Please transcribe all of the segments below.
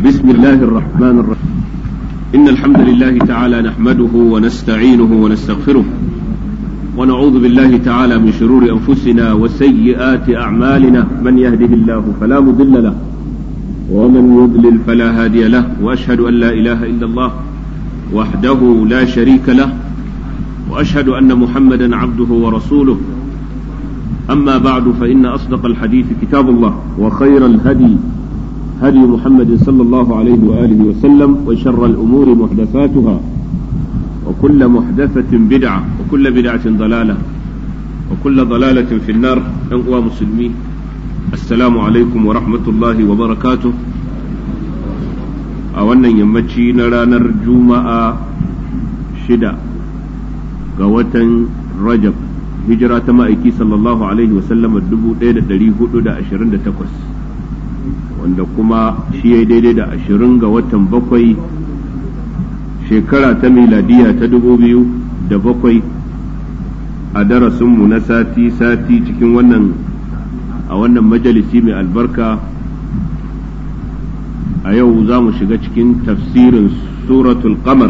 بسم الله الرحمن الرحيم إن الحمد لله تعالى نحمده ونستعينه ونستغفره ونعوذ بالله تعالى من شرور أنفسنا وسيئات أعمالنا من يهده الله فلا مضل له ومن يضلل فلا هادي له وأشهد أن لا إله إلا الله وحده لا شريك له وأشهد أن محمدا عبده ورسوله أما بعد فإن أصدق الحديث كتاب الله وخير الهدي هدي محمد صلى الله عليه وآله وسلم وشر الأمور محدثاتها وكل محدثة بدعة وكل بدعة ضلالة وكل ضلالة في النار أنقوى مسلمين السلام عليكم ورحمة الله وبركاته أولا يمتشي نرى نرجوما شدا قوة رجب hijira ta ma'aiki sallallahu alaihi wasallama dubu ɗaya da ɗari hudu da ashirin da takwas wanda kuma shi ya daidai da ashirin ga watan bakwai shekara ta miladiya ta dubu biyu da bakwai a darasinmu na sati-sati cikin wannan a wannan majalisi mai albarka a yau za mu shiga cikin tafsirin suratul qamar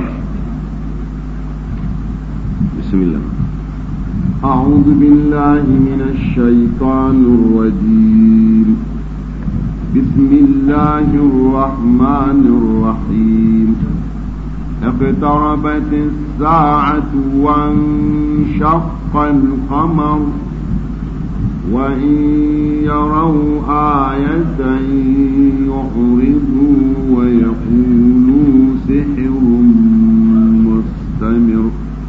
bismillah أعوذ بالله من الشيطان الرجيم بسم الله الرحمن الرحيم اقتربت الساعة وانشق القمر وإن يروا آية يعرضوا ويقولوا سحر مستمر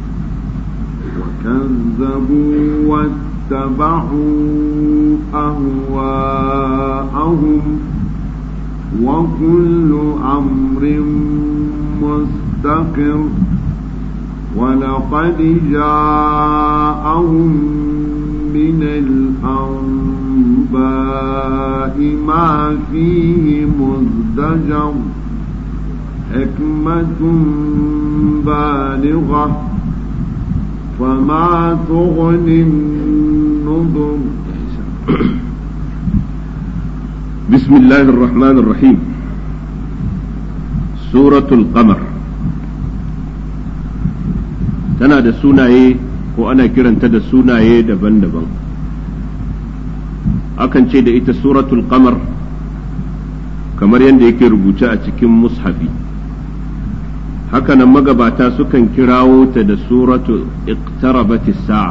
كذبوا واتبعوا أهواءهم وكل أمر مستقر ولقد جاءهم من الأنباء ما فيه مزدجر حكمة بالغة فما تغني النذر بسم الله الرحمن الرحيم سورة القمر tana da sunaye ko ana kiranta da sunaye daban-daban akan ce da ita suratul qamar kamar yadda yake rubuce a cikin mushafi hakanan magabata sukan kirawo ta da suratu iqtarabati sa'a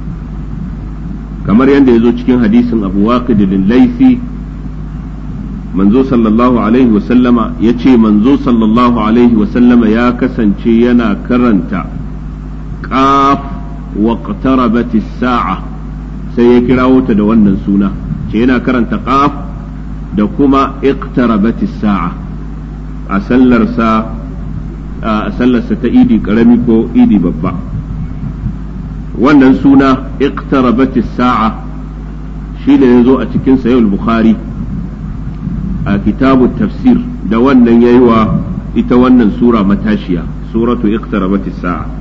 kamar yadda ya zo cikin hadisin abu waqid laifi manzo sallallahu alaihi wasallama ya ce manzo sallallahu alaihi wasallama ya kasance yana karanta qaf waqtarabati sa'a sai ya kirawo ta da wannan suna ce yana karanta qaf da kuma iqtarabati sa'a a sallarsa a sallarsa ta idi karami ko idi babba wannan suna iqtarabat sa'a shi ne yazo a cikin sahih bukhari a kitabu tafsir da wannan yayi wa ita wannan sura matashiya suratu iqtarabat sa'a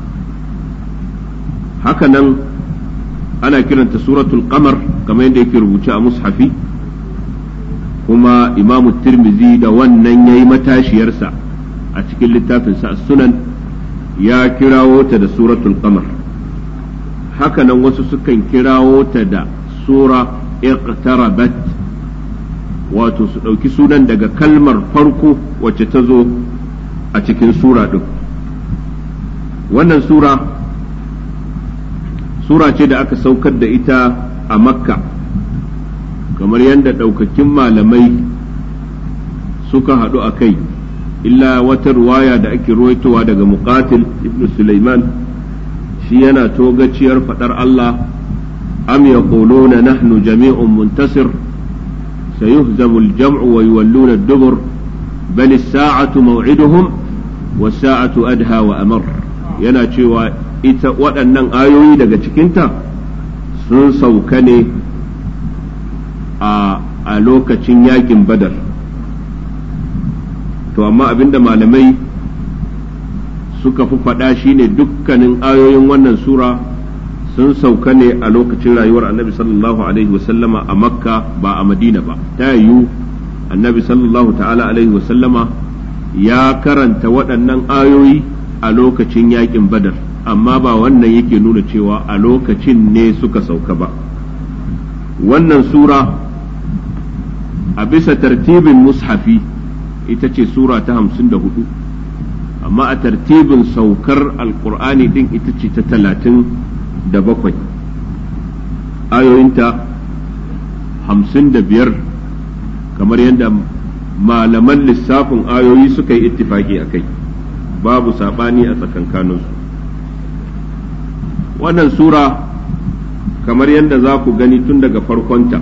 haka nan ana kiranta suratul qamar kamar yadda yake rubuce a mushafi kuma imamu tirmizi da wannan yayi matashiyarsa a cikin littafinsa sunan ya kirawo ta da suratul qamar hakanan wasu sukan kirawo ta da sura iqtarabat wato su ɗauki sunan daga kalmar farko wacce ta zo a cikin sura ɗin wannan sura sura ce da aka saukar da ita a makka kamar yadda ɗaukakin malamai suka haɗu a kai illa wata ruwaya da ake ruwaitowa daga muqatil ibn Sulaiman shi yana togaciyar fadar Allah am yaquluna nahnu jami'un muntasir sayuhzamu al-jam'u wa yuwalluna ad-dubur bal as-sa'atu maw'iduhum was-sa'atu adha wa amar yana cewa ita waɗannan ayoyi daga cikinta sun sauka ne a lokacin yakin badar to amma abinda malamai suka fi faɗa shine dukkanin ayoyin wannan sura sun sauka ne a lokacin rayuwar annabi sallallahu alaihi wasallama a makka ba a madina ba ta yiwu annabi sallallahu ta'ala alaihi wasallama ya karanta waɗannan ayoyi a lokacin yakin badar amma ba wannan yake nuna cewa a lokacin ne suka sauka ba wannan sura a bisa tartibin mushafi ita ce sura ta hamsin da hudu amma a tartibin saukar alkur'ani din ita ce ta talatin da bakwai ayoyinta hamsin da biyar kamar yadda malaman lissafin ayoyi suka yi ittifaki a kai babu saɓani a tsakankaninsu wannan sura kamar yadda za ku gani tun daga farkonta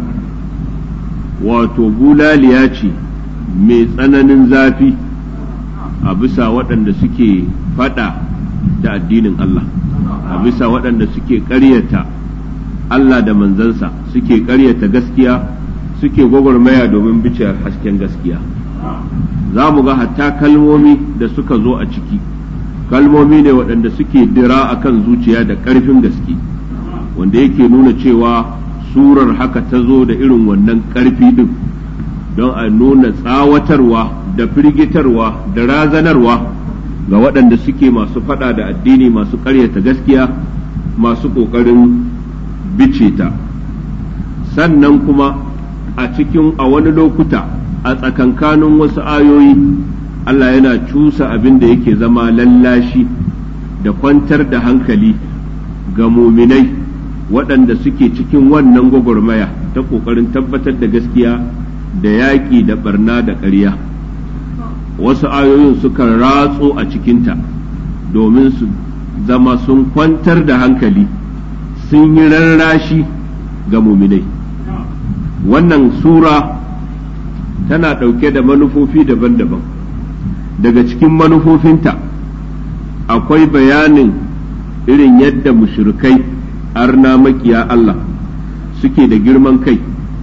wato bulaliya ce mai tsananin zafi a bisa waɗanda suke faɗa da addinin Allah a bisa waɗanda suke ƙaryata Allah da manzansa suke ƙaryata gaskiya suke gwagwarmaya domin bice hasken gaskiya za mu ga hatta kalmomi da suka zo a ciki kalmomi ne waɗanda suke dira akan zuciya da ƙarfin gaske wanda yake nuna cewa surar haka ta zo da irin wannan ƙarfi ɗin don a nuna tsawatarwa da firgitarwa da razanarwa ga waɗanda suke masu faɗa da addini masu ƙaryata gaskiya masu ƙoƙarin bice ta sannan kuma a cikin a wani lokuta a tsakankanin wasu ayoyi Allah yana cusa abin da yake zama lallashi da kwantar da hankali ga muminai waɗanda suke cikin wannan gwagwarmaya ta ƙoƙarin tabbatar da gaskiya da yaƙi da barna da ƙarya wasu ayoyin suka ratso a cikinta domin su zama sun kwantar da hankali sun yi rarrashi ga muminai wannan sura tana ɗauke da manufofi daban-daban daga cikin manufofinta akwai bayanin irin yadda mushrikai arna makiya Allah suke da girman kai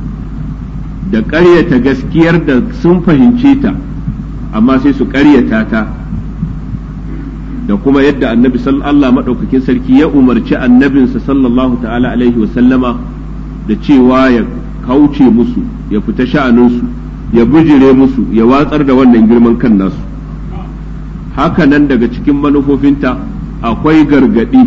da ƙaryata gaskiyar da sun fahimce ta amma sai su ƙaryata ta da kuma yadda annabi Allah maɗaukakin sarki ya umarci annabinsa sallallahu ta'ala alaihi wasallama da cewa ya kauce musu ya fita sha'aninsu ya bijire musu ya watsar da wannan girman kan nasu haka nan daga cikin manufofinta akwai gargaɗi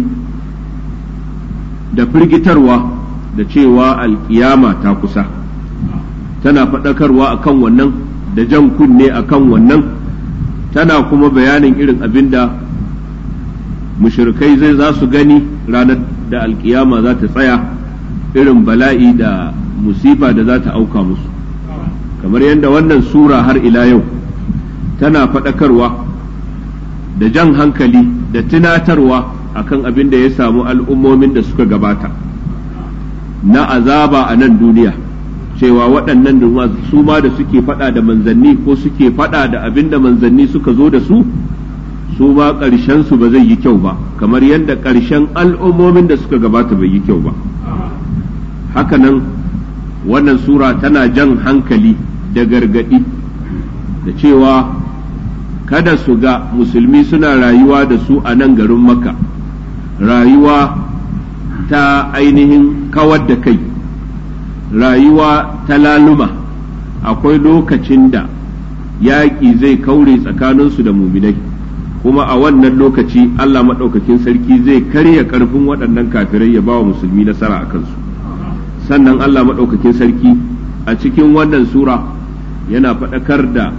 da firgitarwa da cewa alkiyama ta kusa tana faɗakarwa akan wannan da jan kunne akan wannan tana kuma bayanin irin abin da mushrikai zai za su gani ranar da alkiyama za ta tsaya irin bala'i da musifa da za ta auka musu kamar yadda wannan sura har ila yau tana faɗakarwa da jan hankali da tunatarwa akan abin da ya samu al'ummomin da suka gabata na azaba a nan duniya cewa waɗannan su ma da suke faɗa da manzanni ko suke faɗa da abin da manzanni suka zo da su su ma ƙarshen su ba zai yi kyau ba kamar yadda ƙarshen al'ummomin da suka gabata bai yi kyau ba hakanan wannan sura tana jan hankali da gargaɗi da cewa kada su ga musulmi suna rayuwa da su a nan garin maka rayuwa ta ainihin kawar da kai rayuwa ta laluma akwai lokacin da yaƙi zai kaure tsakaninsu da muminai kuma a wannan lokaci Allah maɗaukakin sarki zai karya ƙarfin waɗannan kafirai ya ba wa musulmi nasara a kansu sannan Allah maɗaukakin sarki a cikin wannan sura yana faɗakar da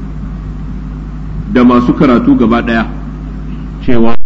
da masu karatu gaba ɗaya cewa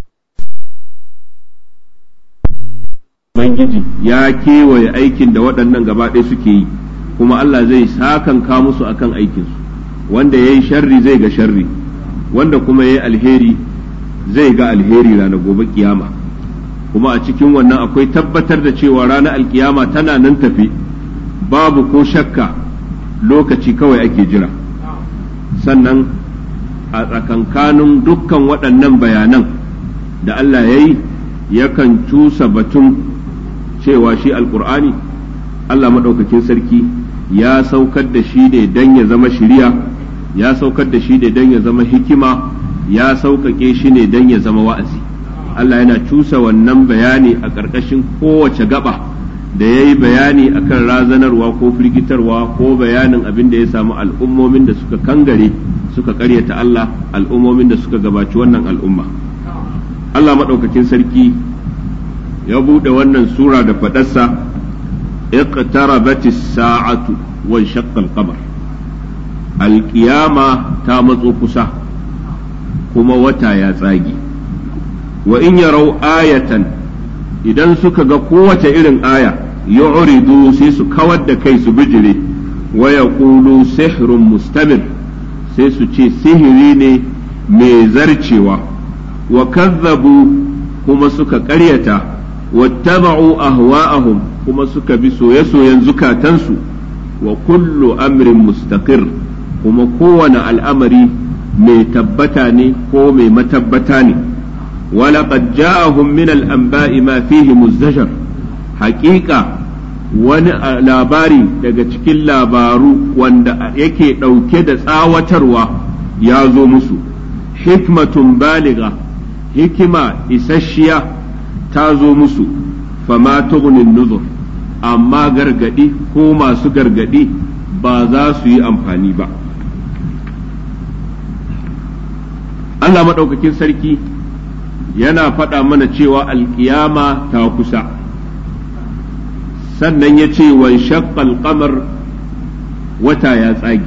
Ubangiji ya kewaye aikin da waɗannan gaba ɗaya suke yi kuma Allah zai sakanka musu akan aikinsu wanda ya yi sharri zai ga sharri wanda kuma ya yi alheri zai ga alheri ranar gobe kiyama kuma a cikin wannan akwai tabbatar da cewa ranar alkiyama tana nan tafi babu ko shakka lokaci kawai ake jira sannan a tsakankanin dukkan waɗannan bayanan da Allah ya yi yakan cusa batun cewa shi alkur'ani Allah maɗaukakin sarki ya saukar da shi ne don ya zama shiriya ya saukar da shi ne don ya zama hikima ya sauƙaƙe shi ne don ya zama wa'azi Allah yana cusa wannan bayani a ƙarƙashin kowace gaba da ya yi bayani akan razanarwa ko firgitarwa ko bayanin abin da ya samu al'ummomin da suka kangare suka karyata Allah al'ummomin da suka gabaci wannan al'umma Allah maɗaukakin sarki ya buɗe wannan sura da faɗarsa iqtarabatis sa'atu wa shaqqa al-qamar alƙiyama ta matso kusa kuma wata ya tsage wa in yarau ayatan idan suka ga kowace irin aya yu'ridu sai su kawar da kai su bijire wa yaqulu sihrun mustamir sai su ce sihiri ne mai zarcewa wa kazzabu kuma suka ƙaryata wattaba'u ahwa'ahum kuma suka bi soye-soyen zukatansu wa kullu amrin mustaqir kuma kowane al'amari mai tabbata ne ko mai matabbata ne ولقد جاءهم من الأنباء ما فيه مزدجر حقيقة wani labari daga cikin labaru wanda yake ɗauke da tsawatarwa ya zo musu hikmatun baliga hikima isasshiya ta zo musu fama tughnin nuzur amma gargadi ko masu gargadi ba za su yi amfani ba Allah maɗaukakin sarki yana faɗa mana cewa alkiyama ta kusa sannan ya ce wa shaqqal qamar wata ya tsage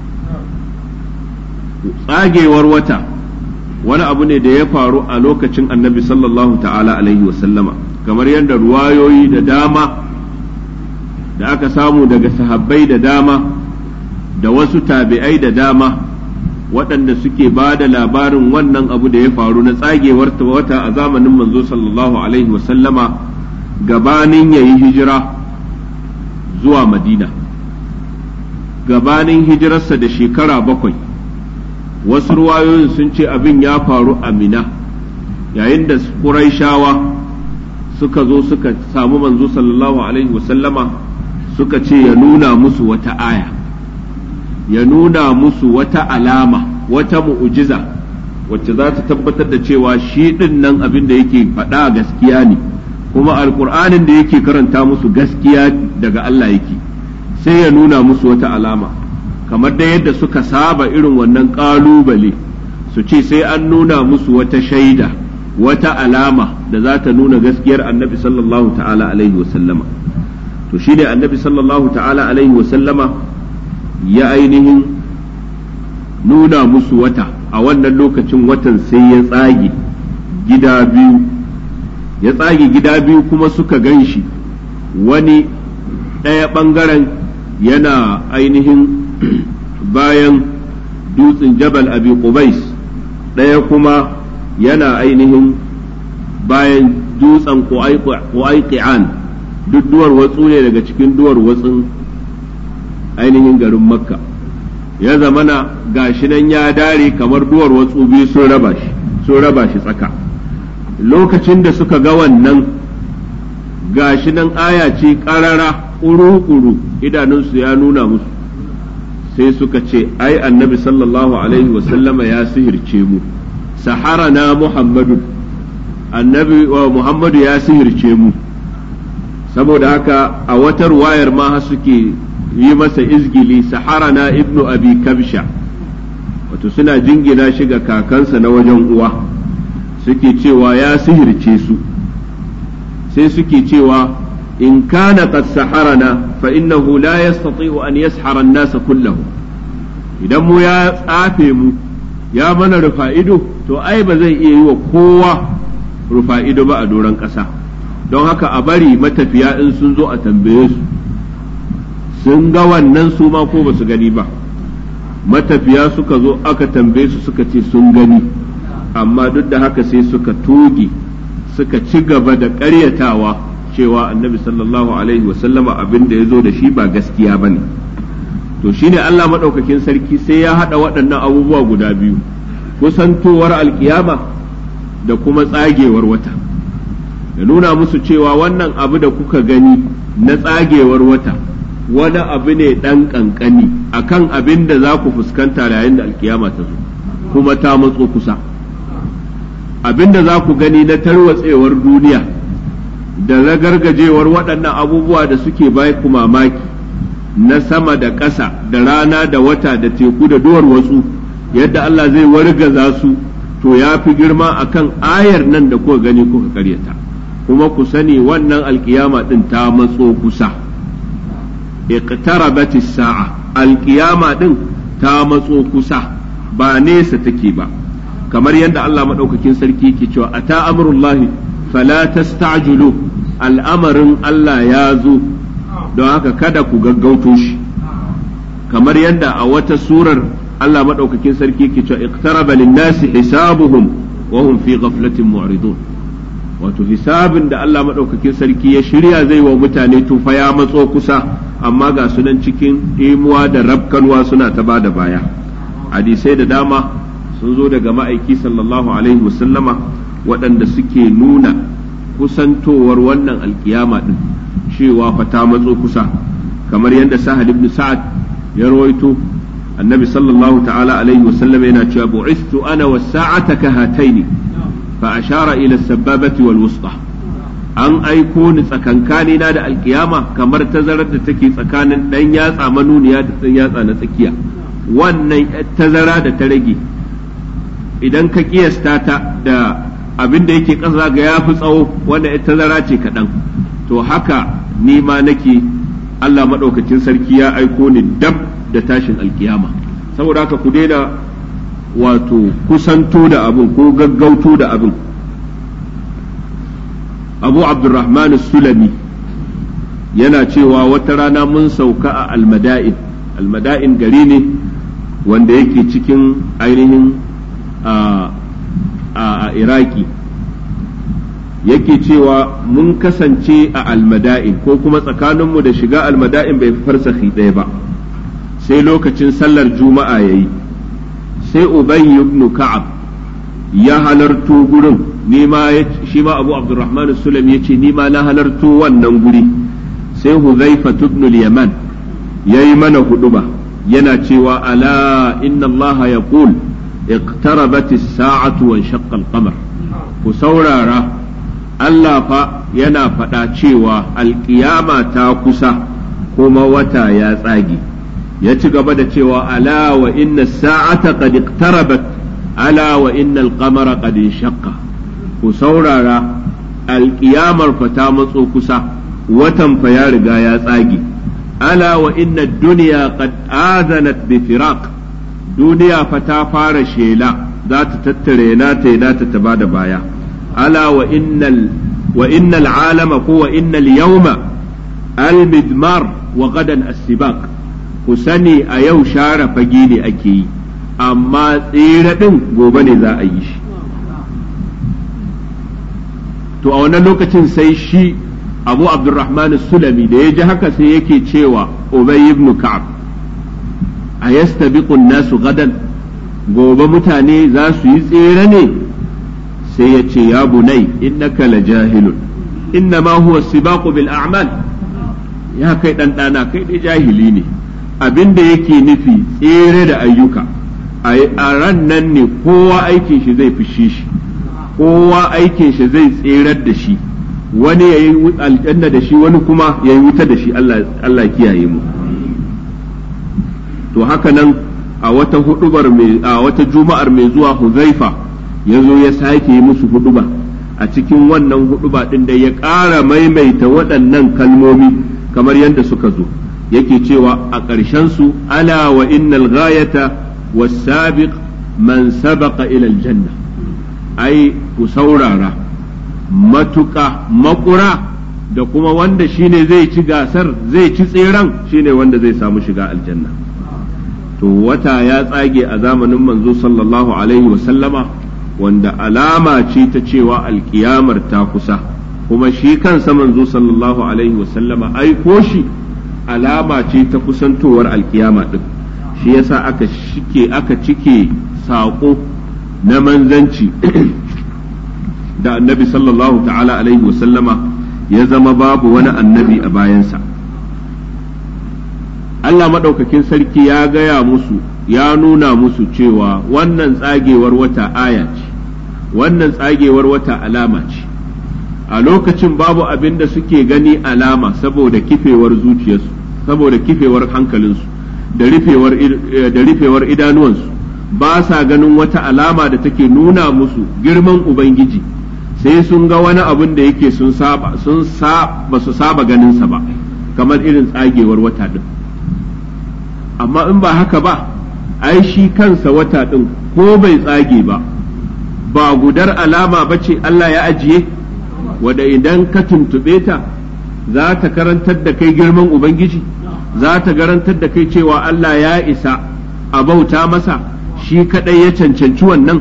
tsagewar wata wani abu ne da ya faru a lokacin annabi sallallahu ta'ala alaihi wasallama kamar yadda ruwayoyi da dama da aka samu daga sahabbai da dama da wasu tabi'ai da dama waɗanda suke ba da labarin wannan abu da ya faru na tsagewar wata a zamanin manzo sallallahu alaihi wasallama gabanin ya yi hijira zuwa madina gabanin hijirarsa da shekara bakwai wasu ruwayoyin sun ce abin ya faru a mina yayin da ƙuraishawa suka zo suka samu manzo sallallahu alaihi wasallama suka ce ya nuna musu wata aya ya nuna musu wata alama wata mu'ujiza wacce za ta tabbatar da cewa shi ɗin nan abin da yake faɗa gaskiya ne kuma alƙur'anin da yake karanta musu gaskiya daga Allah yake sai ya nuna musu wata alama kamar da yadda suka saba irin wannan ƙalubale su ce sai an nuna musu wata shaida wata alama da za ta nuna gaskiyar annabi sallallahu ta'ala alaihi wasallama to shi ne annabi sallallahu ta'ala alaihi wasallama ya ainihin nuna musu wata a wannan lokacin watan sai ya tsage gida biyu ya tsage gida biyu kuma suka gan shi wani ɗaya ɓangaren yana ainihin bayan dutsen jabal abi qubais ɗaya kuma yana ainihin bayan dutsen ƙwaiƙi'an duk duwar watsu ne daga cikin duwar watsun ainihin garin makka ya zamana gashi nan ya dare kamar duwar watsu biyu sun raba shi sun raba shi tsaka lokacin da suka ga wannan gashi nan aya ce ƙarara ƙuru-ƙuru idanunsu ya nuna musu sai suka ce ai annabi sallallahu alaihi wasallama ya sihirce mu sahara na muhammadu annabi wa muhammadu ya sihirce mu saboda haka a watar wayar ma suke yi masa izgili sahara na ibnu abi kabsha wato suna jingina shi ga kakansa na wajen uwa suke cewa ya sihirce su sai suke cewa in kana qad saharana fa innahu la yastati'u an yashara an-nas kullahu idan mu ya tsafe mu ya mana rufa ido to ai ba zai iya yi wa kowa rufa ido ba a doron ƙasa don haka a bari matafiya in sun zo a tambaye su sun ga wannan su ma ko ba su gani ba matafiya suka zo aka tambaye su suka ce sun gani amma duk da haka sai suka toge suka ci gaba da ƙaryatawa cewa annabi sallallahu alaihi wasallama abin da ya zo da shi ba gaskiya ba ne to shine Allah maɗaukakin sarki sai ya haɗa waɗannan abubuwa guda biyu kusantowar alkiyama da kuma tsagewar wata ya nuna musu cewa wannan abu da kuka gani na tsagewar wata wani abu ne ɗan ƙanƙani akan abin da za ku fuskanta yayin da alkiyama ta zo kuma ta matso kusa abin da za ku gani na tarwatsewar duniya da ragargajewar waɗannan abubuwa da suke bai ku mamaki na sama da ƙasa da rana da wata da teku da duwar wasu yadda Allah zai wargaza su to ya fi girma akan ayar nan da kuka gani kuka karyata kuma ku sani wannan alkiyama din ta matso kusa iqtarabat as-sa'a alkiyama din ta matso kusa ba nesa take ba kamar yadda Allah madaukakin sarki yake cewa ata amrullahi fala tasta'jilu al'amarin Allah ya zo don haka kada ku gaggauto shi kamar yadda a wata surar Allah madaukakin sarki yake cewa iqtaraba lin-nasi hisabuhum wa hum fi ghaflatin mu'ridun wato hisabin da Allah madaukakin sarki ya shirya zai wa mutane tufa ya matso kusa amma ga sunan cikin imuwa da rabkanwa suna ta bada baya hadisai da dama sun zo daga ma'aiki sallallahu alaihi wasallama waɗanda suke nuna kusantowar wannan alkiyama din cewa fa ta matso kusa kamar yadda sahal ibn sa'ad ya rawaito annabi sallallahu ta'ala alaihi wasallam yana cewa bu'istu ana was sa'ata ka hataini fa ashara ila sababati wal wusta an aiko ni tsakankani na da alkiyama kamar tazarar da take tsakanin dan yatsa manuniya da dan yatsa na tsakiya wannan tazara da ta rage idan ka kiyasta ta da abin da yake ƙasa ga ya fi tsawo wanda tazara ce kaɗan to haka ni ma nake Allah maɗaukacin sarki ya aiko ni dab da tashin alkiyama saboda haka ku daina wato kusanto da abin ko gaggauto da abin abu abdurrahman sulami yana cewa wata rana mun sauka a almada'in almada'in gari ne wanda yake cikin ainihin a iraki yake cewa mun kasance a almada'in ko kuma tsakaninmu da shiga almada'in bai farsahi ɗaya ba sai lokacin sallar juma'a ya yi sai ubayy ibn ka'ab ya halarto gurin ni ma shi ma abu abdurrahman sulam ya ce ni ma na halarto wannan guri sai huzaifa ibn yaman ya yi mana huduba yana cewa ala inna allaha yaqul اقتربت الساعة وانشق القمر ku saurara Allah fa yana faɗa cewa alƙiyama ta kusa kuma wata ya tsage ya ci gaba da cewa ala wa inna sa'ata qad iqtarabat ala wa inna al-qamara qad inshaqqa ku saurara alƙiyamar fa ta matso kusa watan fa ya riga ya tsage ala wa inna ad-dunya qad azanat bi firaq duniya fa ta fara shela za ta tattare na ta na ta ta da baya ala wa innal wa innal alama ko wa innal yawma al midmar wa gadan as-sibaq ku sani a yau share fage ne ake yi amma tsira din gobe ne za a yi shi to a wannan lokacin sai shi abu abdurrahman sulami da ya ji haka sai yake cewa ubay ibn ka'ab a yastabiqun nasu gadan gobe mutane za su yi tsere ne sai ya ce ya bunai innaka la jahilun inna ma huwa sibaqu bil a'mal ya kai dan dana kai dai jahili ne abinda yake nufi tsere da ayyuka a ran nan ne kowa aikin shi zai fushi shi kowa aikin shi zai tserar da shi wani yayi aljanna da shi wani kuma yayi wuta da shi Allah kiyaye mu to haka nan a wata hudubar mai a wata juma'ar mai zuwa Huzaifa ya zo ya sake yi musu huduba a cikin wannan huduba din da ya ƙara maimaita waɗannan kalmomi kamar yadda suka zo yake cewa a ƙarshen su ala wa innal ghayata was-sabiq man sabaqa ila aljanna ai ku saurara matuƙa makura da kuma wanda shine zai ci gasar zai ci tseren shine wanda zai samu shiga aljanna to wata ya tsage a zamanin manzo sallallahu alaihi wasallama wanda alama ce ta cewa alkiyamar ta kusa kuma shi kansa manzo sallallahu alaihi wasallama aiko shi alama ce ta kusantowar alkiyama din shi yasa aka shike aka cike saƙo na manzanci da annabi sallallahu ta'ala alaihi wasallama ya zama babu wani annabi a bayansa Allah maɗaukakin sarki ya gaya musu ya nuna musu cewa wannan tsagewar wata aya ce wannan tsagewar wata alama ce a lokacin babu abin da suke gani alama saboda kifewar zuciyarsu saboda kifewar hankalinsu da rufewar da rufewar idanuwansu ba sa ganin wata alama da take nuna musu girman ubangiji sai sun ga wani abin da yake sun saba sun sa ba su saba ganinsa ba kamar irin tsagewar wata din amma in ba haka ba ai shi kansa wata din ko bai tsage ba ba gudar alama ba ce Allah ya ajiye wadda idan ka tuntuɓe ta za ta karantar da kai girman ubangiji za ta garantar da kai cewa Allah ya isa a bauta masa shi kaɗai ya cancanci wannan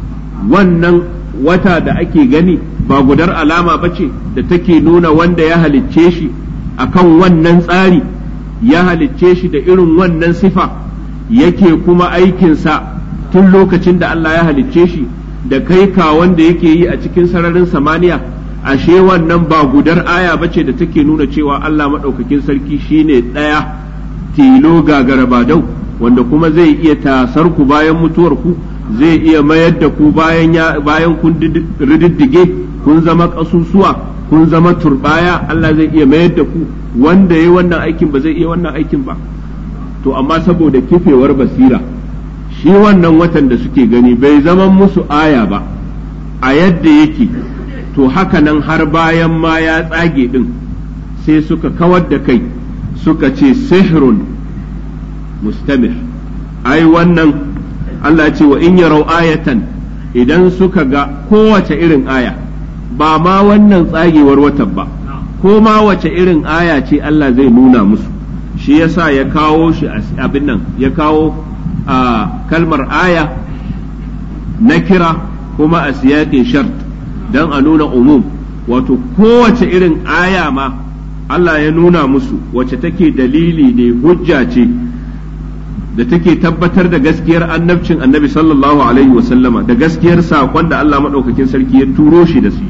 wannan wata da ake gani ba gudar alama ba ce da take nuna wanda ya halicce shi akan wannan tsari ya halicce shi da irin wannan sifa yake kuma aikinsa tun lokacin da Allah ya halicce shi da kai ka wanda yake yi a cikin sararin samaniya ashe wannan ba gudar aya bace da take nuna cewa Allah maɗaukakin sarki shine ɗaya tilo gagara badau wanda kuma zai iya tasar ku bayan mutuwar ku zai iya mayar da ku bayan bayan kun rididdige kun zama ƙasusuwa kun zama turbaya Allah zai iya mayar da ku wanda ya wannan aikin ba zai iya wannan aikin ba to amma saboda kifewar basira shi wannan watan da suke gani bai zama musu aya ba a yadda yake to haka nan har bayan ma ya tsage din sai suka kawar da kai suka ce sihrun mustamir ai wannan Allah ce wa in yarau ayatan idan suka ga kowace irin aya ba ma wannan tsagewar watan ba ko ma wace irin aya ce Allah zai nuna musu shi yasa ya kawo shi abin nan ya kawo a kalmar aya na kira kuma a siyaƙin shart don a nuna umum wato kowace irin aya ma Allah ya nuna musu wacce take dalili ne hujja ce da take tabbatar da gaskiyar annabcin annabi sallallahu alaihi wasallama da gaskiyar saƙon da Allah maɗaukakin sarki ya turo shi da su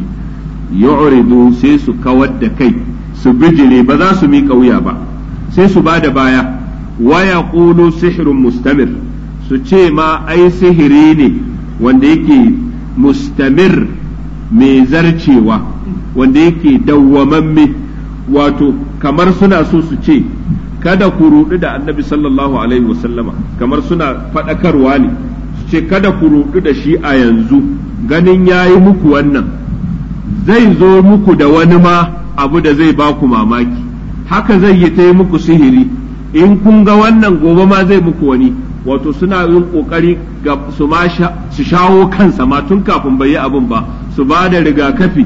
yu'ridu sai su kawar da kai su bijire ba za su miƙa wuya ba sai su ba da baya waya ƙulu sihirun mustamir su ce ma ai sihiri ne wanda yake mustamir mai zarcewa wanda yake dawwamamme wato kamar suna so su ce kada ku rudu da annabi sallallahu alaihi wasallama kamar suna faɗakarwa ne su ce kada ku rudu da shi a yanzu ganin ya yi muku wannan zai zo muku da wani ma abu da zai ba ku mamaki haka zai yi ta yi muku sihiri in kun ga wannan gobe ma zai muku wani wato suna yin kokari ga su ma su shawo kansa ma tun kafin bai yi abin ba su ba da rigakafi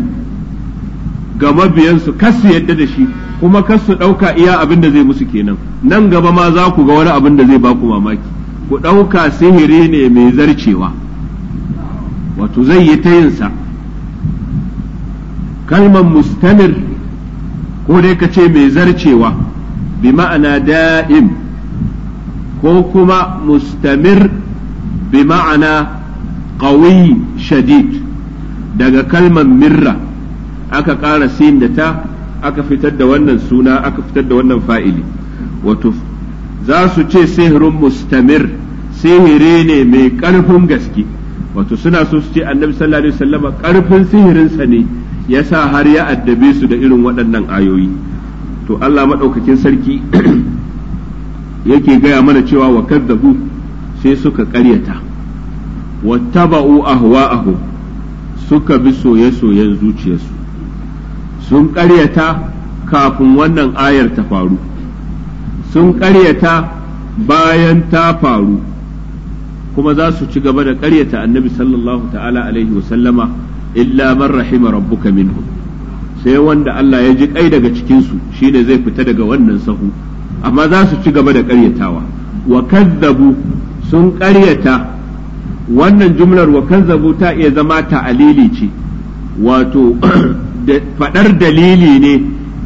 ga mabiyansu kas su yadda da shi kuma kas su ɗauka iya abin da zai musu kenan nan gaba ma za ku ga wani abin da zai ba ku mamaki ku ɗauka sihiri ne mai zarcewa wato zai yi ta yinsa kalmar mustamir ko dai ka ce mai zarcewa bi ma'ana da'im ko kuma mustamir bi ma'ana qawi shadid daga kalmar mirra aka ƙara sin da ta aka fitar da wannan suna aka fitar da wannan fa'ili wato za su ce sihirun mustamir sihiri ne mai ƙarfin gaske wato suna so su ce annabi sallallahu alaihi wasallama ƙarfin sihirinsa ne yasa har ya addabe su da irin waɗannan ayoyi to Allah maɗaukakin sarki yake gaya mana cewa wa kadzabu sai suka ƙaryata wattaba'u ahwa'ahum suka bi soye-soyen zuciyarsu sun ƙaryata kafin wannan ayar ta faru sun ƙaryata bayan ta faru kuma za su ci gaba da ƙaryata annabi sallallahu ta'ala alaihi wasallama illa man rahima rabbuka minhum sai wanda Allah ya ji kai daga cikinsu shine zai fita daga wannan sahu amma za su ci gaba da ƙaryatawa wa kazzabu sun ƙaryata wannan jumlar wa kazzabu ta iya zama ta'alili ce wato faɗar dalili ne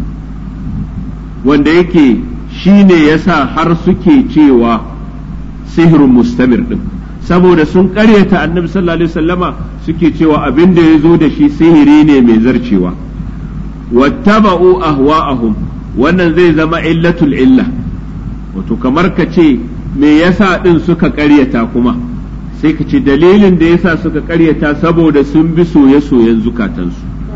wanda yake shi ne yasa har suke cewa sihirin mustamir ɗin saboda sun ƙaryata annabi sallallahu alaihi wasallama suke cewa abin da ya zo da shi sihiri ne mai zarcewa wattaba'u ahwa'ahum wannan zai zama illatul illa wato kamar ka ce me yasa din suka ƙaryata kuma sai ka ce dalilin da yasa suka ƙaryata saboda sun bi soye-soyen zukatansu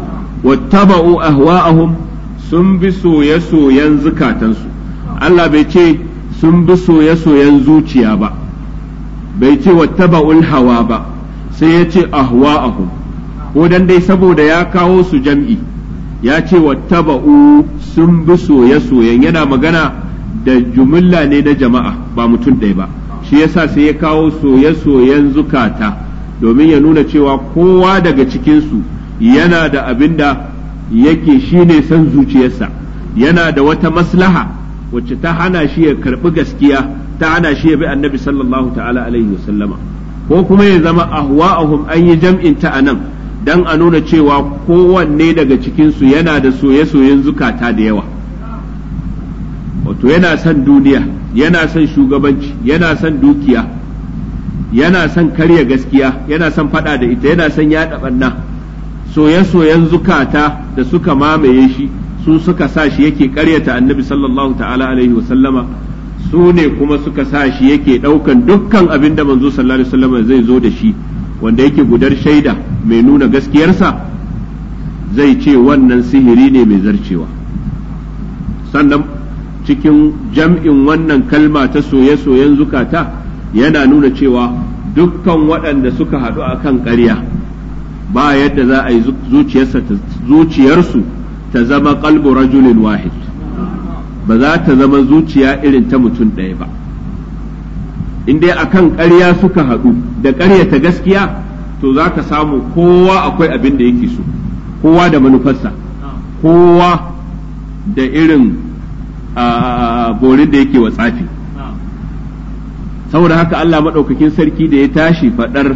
wattaba'u ahwa'ahum sun bi soye-soyen zukatansu Allah bai ce sun bi soye-soyen zuciya ba bai ce wattaba'ul hawa ba sai ya ce ahwa'ahum ko dan dai saboda ya kawo su jam'i ya ce wattaba'u sun bi soye-soyen yana magana da jumilla ne na jama'a ba mutum ɗaya ba shi yasa sai ya kawo soye-soyen zukata domin ya nuna cewa kowa daga cikinsu yana da abin da yake shine son zuciyarsa yana da wata maslaha wacce ta hana shi ya karɓi gaskiya ta hana shi ya bi annabi sallallahu ta'ala alaihi wasallama ko kuma ya zama ahwa'ahum an yi jam'in ta anan dan a nuna cewa kowanne daga cikinsu yana da soye-soyen zukata da yawa wato yana son duniya yana son shugabanci yana son dukiya yana son karya gaskiya yana son fada da ita yana son yaɗa ɓanna soye-soyen zukata da suka mamaye shi su suka sa shi yake karyata annabi sallallahu ta'ala alaihi wasallama su ne kuma suka sa shi yake ɗaukan dukkan abin da manzo sallallahu alaihi wasallama zai zo da shi wanda yake gudar shaida mai nuna gaskiyarsa zai ce wannan sihiri ne mai zarcewa sannan cikin jam'in wannan kalma ta soye-soyen zukata yana nuna cewa dukkan waɗanda suka haɗu a kan ƙarya ba yadda za a yi zuciyarsu ta zama qalbu rajulin wahid ba za ta zama zuciya irin ta mutum ɗaya ba in dai akan ƙarya suka haɗu da ƙaryata gaskiya to za ka samu kowa akwai abin da yake so kowa da manufarsa kowa da irin borin da yake wa tsafi saboda haka Allah maɗaukakin sarki da ya tashi faɗar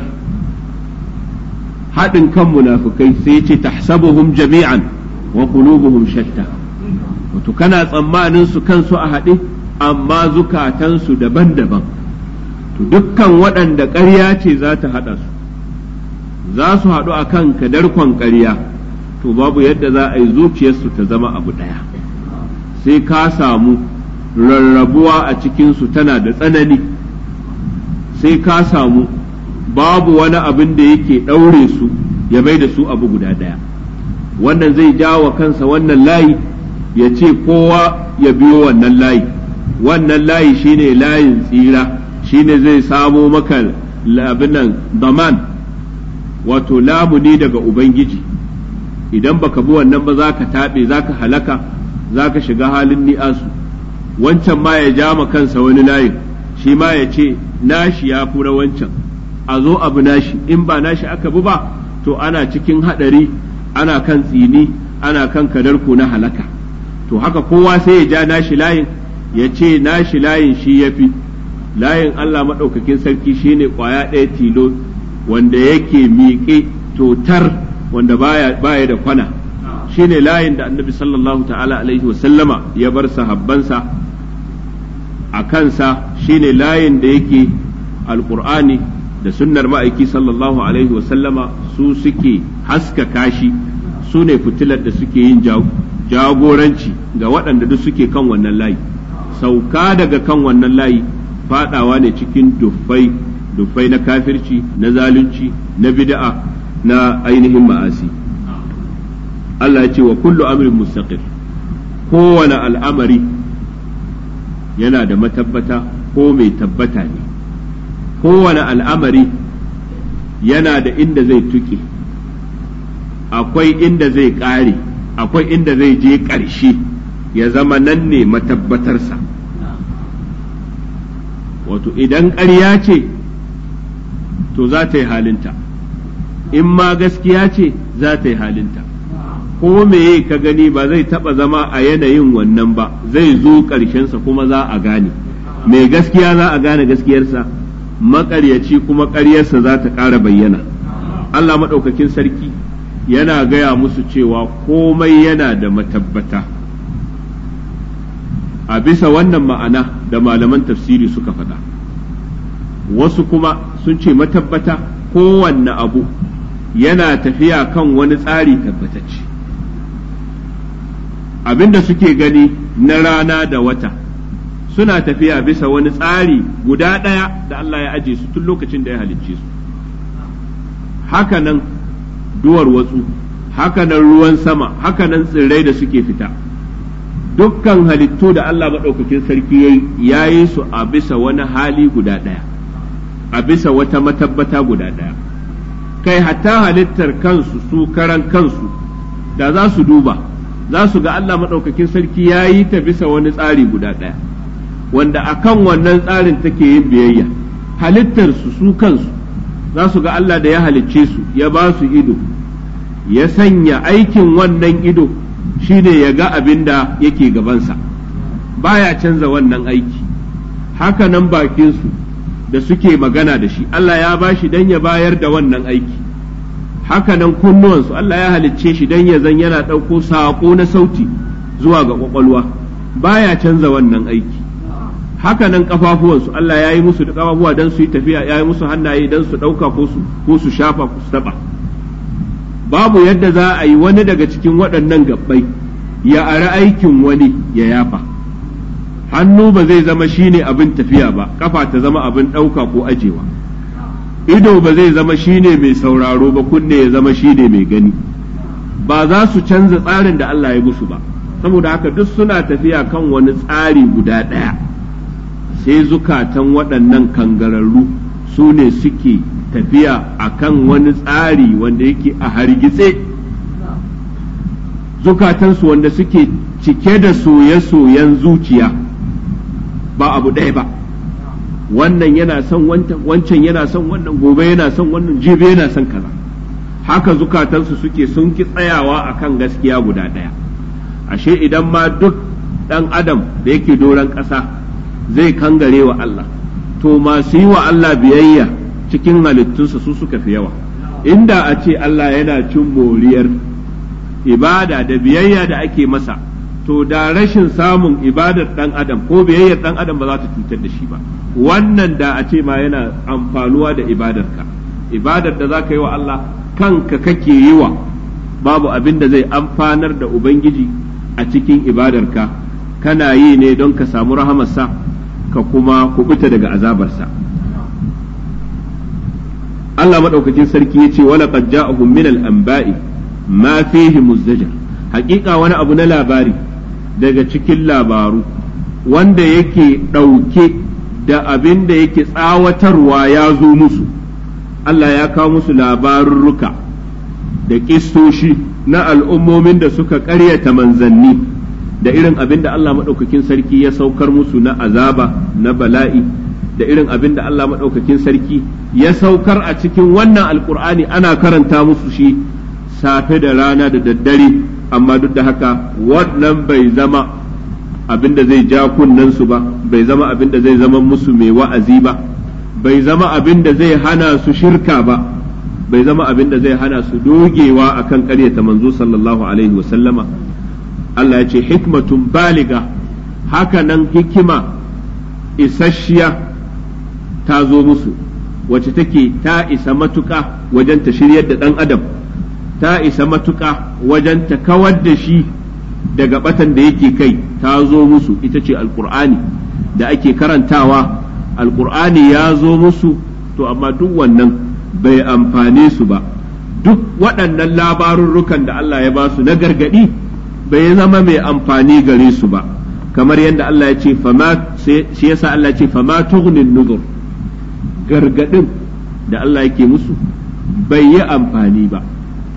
haɗin kan munafukai sai ya ce tahsabuhum jami'an wa qulubuhum shatta wato kana tsammanin su kansu a haɗe amma zukatansu daban-daban to dukkan waɗanda ƙarya ce za ta haɗa su za su haɗu a kan kadarkon ƙarya to babu yadda za a yi zuciyarsu ta zama abu ɗaya sai ka samu rarrabuwa a cikinsu tana da tsanani sai ka samu babu wani abin da yake ɗaure su ya bai da su abu guda ɗaya wannan zai jawo kansa wannan layi ya ce kowa ya biyo wannan layi wannan layi shine layin tsira shine zai samo maka abin nan daman wato lamuni daga ubangiji idan baka bi wannan ba za ka taɓe za ka halaka za ka shiga halin ni'asu wancan ma ya ja ma kansa wani layin shi ma ya ce nashi ya fura wancan a zo abu nashi in ba nashi aka bi ba to ana cikin haɗari ana kan tsini ana kan kadarko na halaka to haka kowa sai ya ja nashi layin ya ce nashi layin shi ya fi layin Allah maɗaukakin sarki shine ƙwaya ɗaya tilo wanda yake miƙe totar wanda baya, baya da kwana shine layin da annabi sallallahu ta'ala alaihi wasallama ya bar sahabbansa a kansa shine layin da yake alƙur'ani da sunnar ma'aiki sallallahu alaihi wasallama su suke haskaka shi su ne fitilar da suke yin jagoranci ga waɗanda duk suke kan wannan layi sauka daga kan wannan layi fadawa ne cikin duffai duffai na kafirci na zalunci na bid'a na ainihin ma'asi Allah ya ce wa kullu amrin mustaqir kowane al'amari yana da matabbata ko mai tabbata ne kowane al'amari yana da inda zai tuke akwai inda zai ƙare akwai inda zai je ƙarshe ya zama nan ne matabbatarsa wato idan ƙarya ce to za ta yi halinta in ma gaskiya ce za ta yi halinta ko meye ka gani ba zai taɓa zama a yanayin wannan ba zai zo ƙarshensa kuma za a gane mai gaskiya za a gane gaskiyarsa maƙaryaci kuma ƙaryarsa za ta ƙara bayyana Allah maɗaukakin sarki yana gaya musu cewa komai yana da matabbata a bisa wannan ma'ana da malaman tafsiri suka faɗa wasu kuma sun ce matabbata kowanne abu yana tafiya kan wani tsari tabbatacce abinda suke gani na rana da wata suna tafiya bisa wani tsari guda ɗaya da Allah ya aje su tun lokacin da ya halicce su hakanan duwar watsu hakanan ruwan sama hakanan tsirrai da suke fita dukkan halittu da Allah maɗaukakin sarki ya yi su a bisa wani hali guda ɗaya a bisa wata matabbata guda ɗaya kai hatta halittar kansu su karan kansu da za su duba za su ga Allah maɗaukakin sarki ya yi ta bisa wani tsari guda ɗaya wanda akan wannan tsarin take yin biyayya halittar su su kansu za su ga Allah da ya halicce su ya ba su ido ya sanya aikin wannan ido shine ya ga abin da yake gabansa baya canza wannan aiki haka nan bakinsu da suke magana da shi Allah ya ba shi don ya bayar da wannan aiki haka nan kunnuwansu Allah ya halicce shi don ya zan yana ɗauko saƙo na sauti zuwa ga ƙwaƙwalwa baya canza wannan aiki haka nan ƙafafuwansu Allah ya yi musu da ƙafafuwa don su yi tafiya ya yi musu hannaye don su ɗauka ko su shafa ko su taɓa babu yadda za a yi wani daga cikin waɗannan gabbai ya ari aikin wani ya yafa hannu ba zai zama shine abin tafiya ba kafa ta zama abin ɗauka ko ajewa ido ba zai zama shine mai sauraro ba kunne ya zama shine mai gani ba za su canza tsarin da Allah ya musu ba saboda haka duk suna tafiya kan wani tsari guda ɗaya sai zukatan waɗannan kangararru su ne suke tafiya a kan wani tsari wanda yake a hargitse zukatansu wanda suke cike da soye-soyen zuciya ba abu ɗaya ba wannan yana son wancan yana son wannan gobe yana son wannan jibe yana son kaza haka zukatansu suke sun ki tsayawa a kan gaskiya guda ɗaya ashe idan ma duk ɗan adam da yake doron ƙasa zai kangare wa Allah to masu yi wa Allah biyayya cikin halittunsa su suka fi yawa inda a ce Allah yana cin moriyar ibada da biyayya da ake masa to da rashin samun ibadar dan adam ko biyayyar dan adam ba za ta cutar da shi ba wannan da a ce ma yana amfanuwa da ibadarka ibadar da za ka yi wa Allah kanka kake yi wa babu abin da zai amfanar da ubangiji a cikin ibadarka kana yi ne don ka samu rahamarsa ka kuma kubuta daga azabarsa Allah maɗaukakin sarki ya ce wala qad ja'ahum min al-anba'i ma fihi muzdajar haƙiƙa wani abu na labari daga cikin labaru wanda yake ɗauke da abin da yake tsawatarwa ya zo musu Allah ya kawo musu labarurruka da ƙistoshi na al'ummomin da suka ƙaryata manzanni da irin abin da Allah maɗaukakin sarki ya saukar musu na azaba na bala'i da irin abin da Allah maɗaukakin sarki ya saukar a cikin wannan alkur'ani ana karanta musu shi safe da rana da daddare amma duk da haka wannan bai zama abin da zai ja su ba bai zama abin da zai zama musu mai wa'azi ba bai zama abin da zai hana su shirka ba bai zama abin da zai hana su dogewa akan ƙaryata manzo sallallahu alaihi wa sallama Allah ya ce hikmatun baliga haka nan hikima isasshiya ta zo musu wacce take ta isa matuƙa wajen ta shiryar da ɗan adam ta isa matuƙa wajen ta kawar da shi daga batan da yake kai ta zo musu ita ce alƙur'ani da ake karantawa alƙur'ani ya zo musu to amma duk wannan bai amfane su ba duk waɗannan labarurrukan da Allah ya ba su na gargaɗi bai zama mai amfani gare su ba kamar yadda Allah ya ce shi yasa Allah ya ce fama tughnin nuzur gargadin da Allah yake musu bai yi amfani ba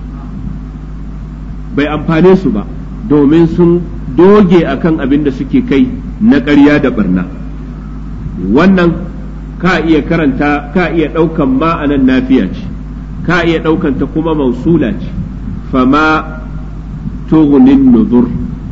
bai amfane su ba domin sun doge akan abin da suke kai na ƙarya da barna wannan ka iya karanta ka iya ɗaukan ma'anan nafiya ce ka iya ɗaukan ta kuma mausula ce fama tughnin nuzur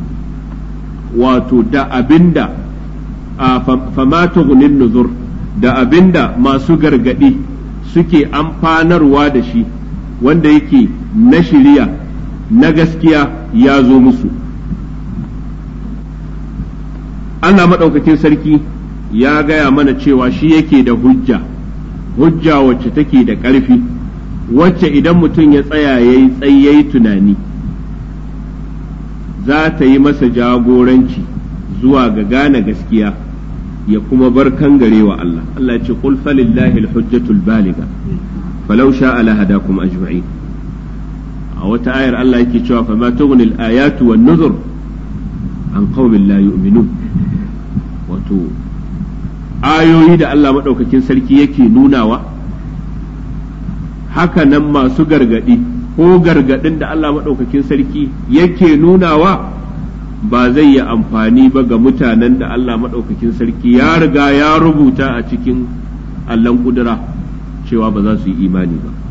wato da abinda fama tughnin nuzur da abinda masu gargadi suke amfanarwa da shi wanda yake na shiriya na gaskiya ya zo musu Allah maɗaukakin sarki ya gaya mana cewa shi yake da hujja hujja wacce take da ƙarfi wacce idan mutum ya tsaya ya yi tsayayi tunani za ta yi masa jagoranci zuwa ga gane gaskiya ya kuma bar kangarewa Allah Allah ya ce qul falillahi alhujjatul baliga falau sha'a lahadakum ajma'in a wata ayar Allah yake cewa fa ma tughni al-ayatu wan nuzur an qaumin la yu'minun wato ayoyi da Allah madaukakin sarki yake nunawa haka nan masu gargadi ko gargadin da Allah madaukakin sarki yake nunawa ba zai yi amfani ba ga mutanen da Allah madaukakin sarki ya riga ya rubuta a cikin allon kudura cewa ba za su yi imani ba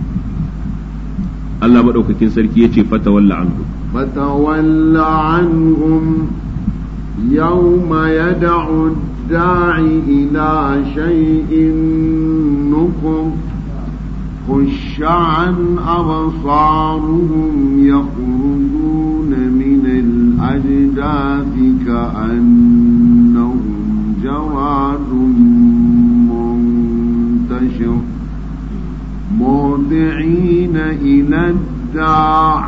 Allah maɗaukakin sarki ya ce fata walla anhum فتول عنهم يوم يدعو الداعي إلى شيء نكر خش عن أبصارهم يخرجون من الأجداث كأنهم جراد منتشر مهطعين إلى الداع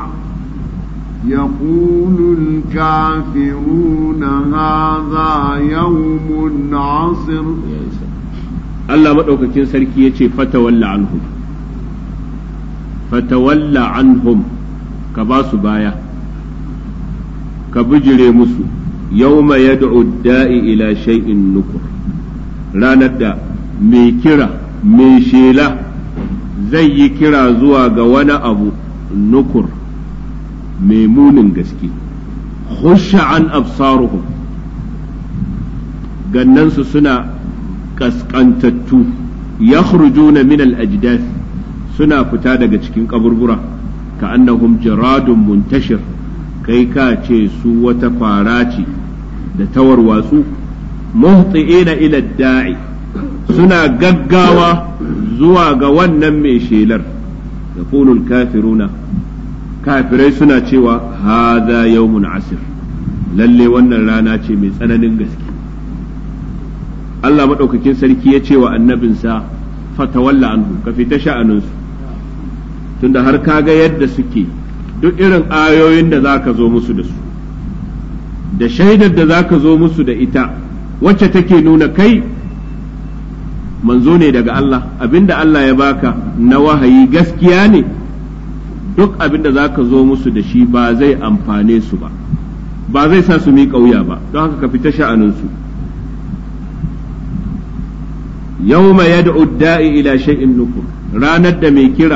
يقول الكافرون هذا يوم عصر Allah maɗaukakin sarki ya ce fatawalla anhum fatawalla anhum ka ba su baya ka bijire musu yawma yad'u da'i ila shay'in nukur ranar da mai kira mai shela zai yi kira zuwa ga wani abu nukur mai munin gaske khusha an absaruhum gannansu suna kaskantattu yakhrujuna min al-ajdath suna fita daga cikin kaburbura ka annahum jaradun muntashir kai ka ce su wata fara ce da tawarwatsu muhti'ina ila da'i suna gaggawa zuwa ga wannan mai shelar yaqulul kafiruna kafirai suna cewa hadha yawmun asir lalle wannan rana ce mai tsananin gaske Allah maɗaukakin sarki ya ce wa annabinsa fatawalla anhu ka fita sha'aninsu tunda har ka ga yadda suke duk irin ayoyin da za ka zo musu da su da shaidar da za ka zo musu da ita wacce take nuna kai manzo ne daga Allah abinda Allah ya baka na wahayi gaskiya ne duk abinda za ka zo musu da shi ba zai amfane su ba ba zai sa su miƙa wuya ba don haka ka fita sha'aninsu yawma yad'u da'i ila shay'in nukur ranar da mai kira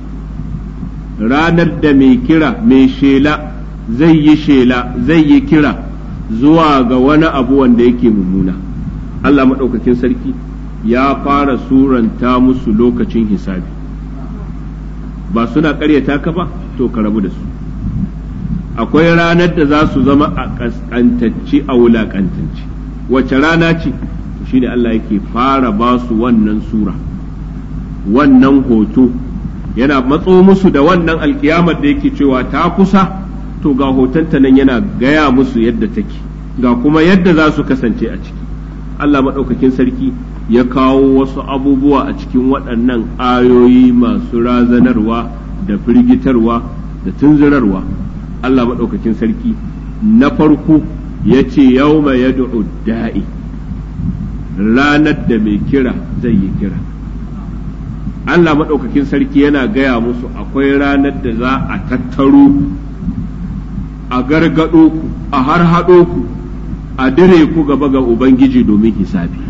ranar da mai kira mai shela zai yi shela zai yi kira zuwa ga wani abu wanda yake mummuna Allah maɗaukakin sarki ya fara suranta musu lokacin hisabi ba suna ƙaryata ka ba to ka rabu da su akwai ranar da za su zama a ƙasƙantacce a wulaƙantacce wace rana ce shine Allah yake fara ba su wannan sura wannan hoto yana matso musu da wannan alkiyamar da yake cewa ta kusa to ga hotonta nan yana gaya musu yadda take ga kuma yadda za su kasance a ciki Allah maɗaukakin sarki ya kawo wasu abubuwa a cikin waɗannan ayoyi masu razanarwa da firgitarwa da tunzurarwa Allah maɗaukakin sarki na farko ya ce yau mai yad'u da'i ranar da mai kira zai yi kira Allah maɗaukakin sarki yana gaya musu akwai ranar da za a tattaro a gargaɗo ku a harhaɗo ku a dire ku gaba ga Ubangiji domin hisabi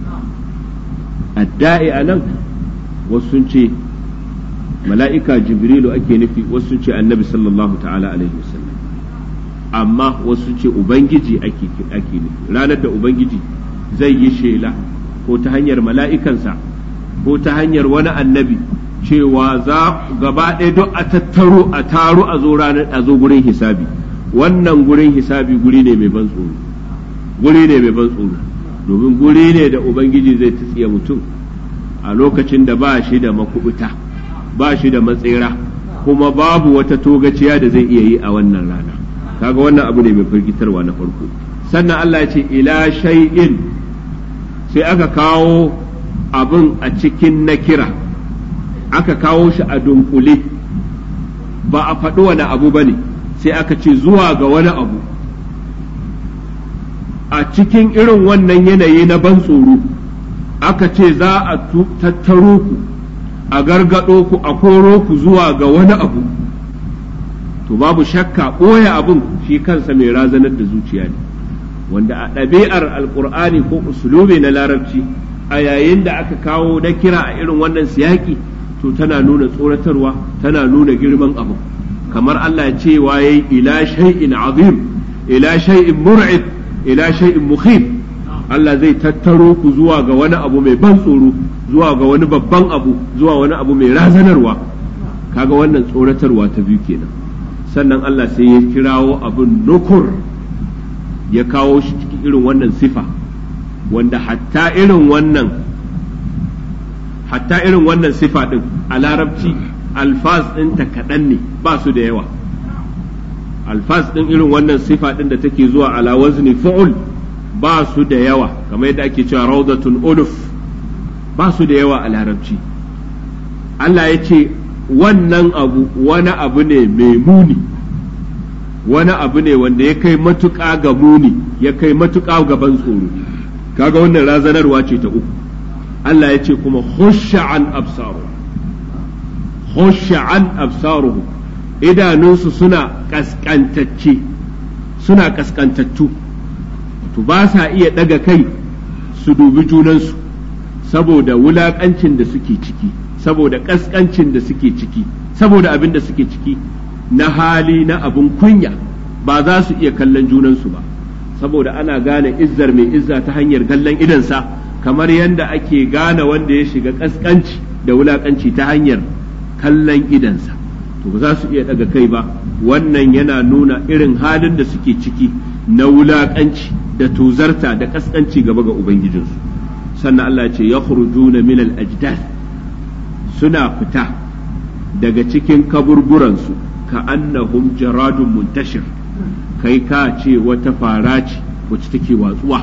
adda'i a nan wasu sun ce mala'ika jibrilu ake nufi wasu sun ce annabi sallallahu ta'ala alaihi wasallam amma wasu sun ce ubangiji ake nufi ranar da ubangiji zai yi shela ko ta hanyar mala'ikansa ko ta hanyar wani annabi cewa za gaba ɗaya duk a tattaro a taro a zo ranar a zo gurin hisabi wannan gurin hisabi guri ne mai ban tsoro guri ne mai ban tsoro domin guri ne da ubangiji zai tsiya mutum a lokacin da ba shi da makubuta ba shi da matsera kuma babu wata togaciya da zai iya yi a wannan rana kaga wannan abu ne mai firgitarwa na farko sannan Allah ya ce ila shay'in sai aka kawo abin a cikin na kira aka kawo shi a dunkule ba a faɗi wani abu ba ne sai aka ce zuwa ga wani abu a cikin irin wannan yanayi na ban tsoro aka ce za a tattaro ku a gargado ku a koro ku zuwa ga wani abu to babu shakka ɓoye abin shi kansa mai razanar da zuciya ne wanda a ɗabi'ar alkur'ani ko usulubi na larabci a yayin da aka kawo na kira a irin wannan siyaki to tana nuna tsoratarwa tana nuna girman abu kamar Allah ce waye ila shay'in azim ila shay'in mur'id ila shay'in mukhif Allah zai tattaro ku zuwa ga wani abu mai ban tsoro zuwa ga wani babban abu zuwa wani abu mai razanarwa kaga wannan tsoratarwa ta biyu kenan sannan Allah sai ya kirawo abin nukur ya kawo shi cikin irin wannan sifa wanda hatta irin wannan hatta irin wannan sifa din a larabci alfaz ɗinta kaɗan ne ba su da yawa alfaz ɗin irin wannan sifa ɗin da take zuwa ala wazni fu'ul ba su da yawa kamar yadda ake cewa rawdatun uluf ba su da yawa a larabci Allah ya ce wannan abu wani abu ne mai muni wani abu ne wanda ya kai matuƙa ga muni ya kai matuƙa ga ban tsoro kaga wannan razanarwa ce ta uku Allah ya ce kuma khusha an absaru khusha an absaruhu idanunsu suna kaskantacce suna kaskantattu to ba sa iya daga kai su dubi junansu saboda wulakancin da suke ciki saboda kaskancin da suke ciki saboda abin da suke ciki na hali na abin kunya ba za su iya kallon junansu ba saboda ana gane izzar mai izza ta hanyar kallon idansa kamar yadda ake gane wanda ya shiga kaskanci da wulakanci ta hanyar kallon idansa to ba za su iya daga kai ba wannan yana nuna irin halin da suke ciki na wulakanci da tuzarta da kaskanci gaba ga ubangijinsu sannan Allah ce ya khurujuna min al ajdad suna fita daga cikin kaburburansu ka annahum jaradun muntashir kai ka ce wata fara ce wacce take watsuwa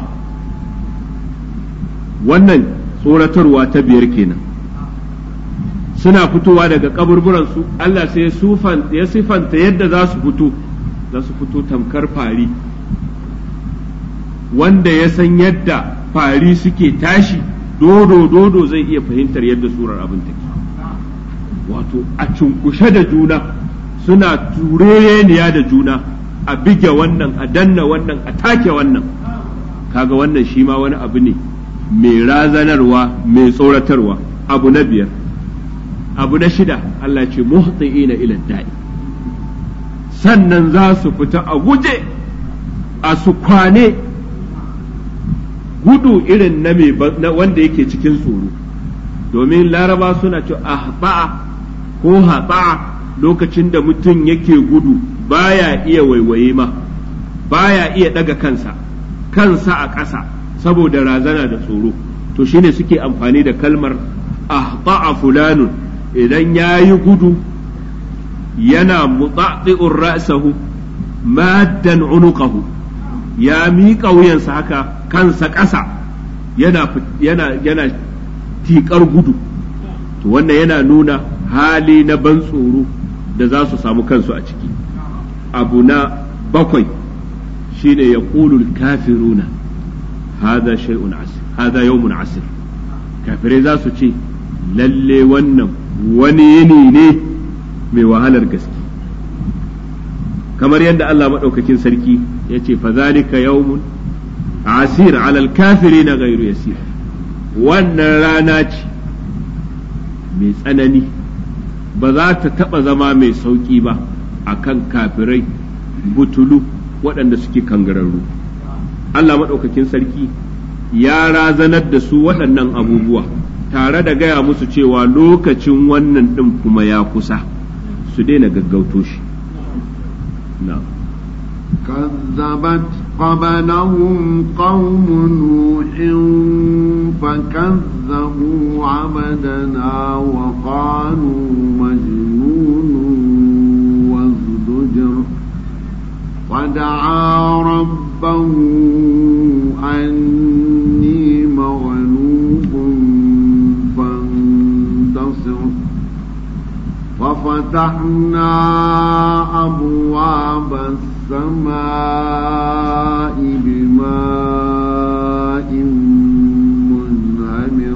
wannan tsoratarwa ta biyar kenan suna fitowa daga kaburburansu Allah sai ya sifanta yadda za su fito za su fito tamkar fari wanda ya san yadda fari suke tashi dodo dodo zai iya fahimtar yadda surar abin take wato a cunkushe da juna suna tureniya da juna a bige wannan a danna wannan a take wannan kaga wannan shi ma wani abu ne mai razanarwa mai tsoratarwa abu na biyar abu na shida Allah ce muhti'ina ila da'i sannan za su fita a guje a su kwane gudu irin na wanda yake cikin tsoro domin laraba suna ce ahba'a ko haɓa lokacin da mutum yake gudu baya iya waiwaye ma baya iya ɗaga kansa kansa a ƙasa saboda razana da tsoro to shine suke amfani da kalmar ahba'a fulanun idan ya yi gudu yana mutsaɗi'un ra'sahu maddan unuqahu ya miƙa wuyansa haka kansa ƙasa yana yana yana tiƙar gudu to wannan yana nuna hali na ban tsoro da za su samu kansu a ciki abu na bakwai shine ya kafiruna hada shay'un asir hada yawmun asir kafirai za su ce lalle wannan wani yini ne mai wahalar gaske kamar yadda Allah maɗaukakin sarki ya ce fazalika yawmun asir alal kafiri na gairu yasir wannan rana ce mai tsanani ba za ta taɓa zama mai sauƙi ba a kan kafirai butulu waɗanda suke kangararru Allah maɗaukakin sarki ya razanar da su waɗannan abubuwa tare da gaya musu cewa lokacin wannan ɗin kuma ya kusa su daina gaggauto shi كذبت قبلهم قوم نوح فكذبوا عبدنا وقالوا مجنون وازدجر ودعا ربه أني مغلوب فانتصر وفتحنا أبواب السماء بماء منهمر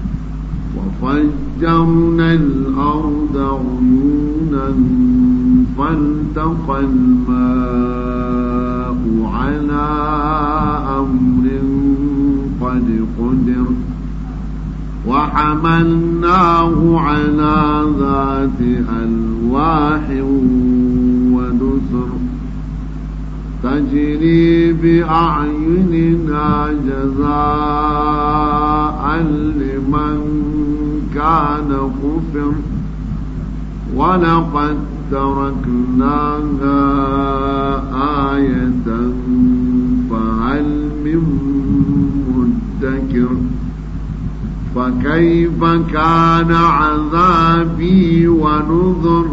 وفجرنا الأرض عيونا فالتقى الماء على أمر قد قدر وحملناه على ذات ألواح ودسر تجري بأعيننا جزاء لمن كان كفر ولقد تركناها آية فهل من مدكر فكيف كان عذابي ونذر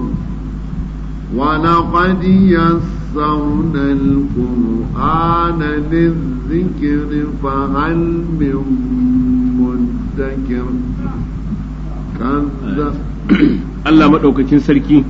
ولقد يسرنا القرآن للذكر فهل من مدكر كذب Allah maɗaukakin sarki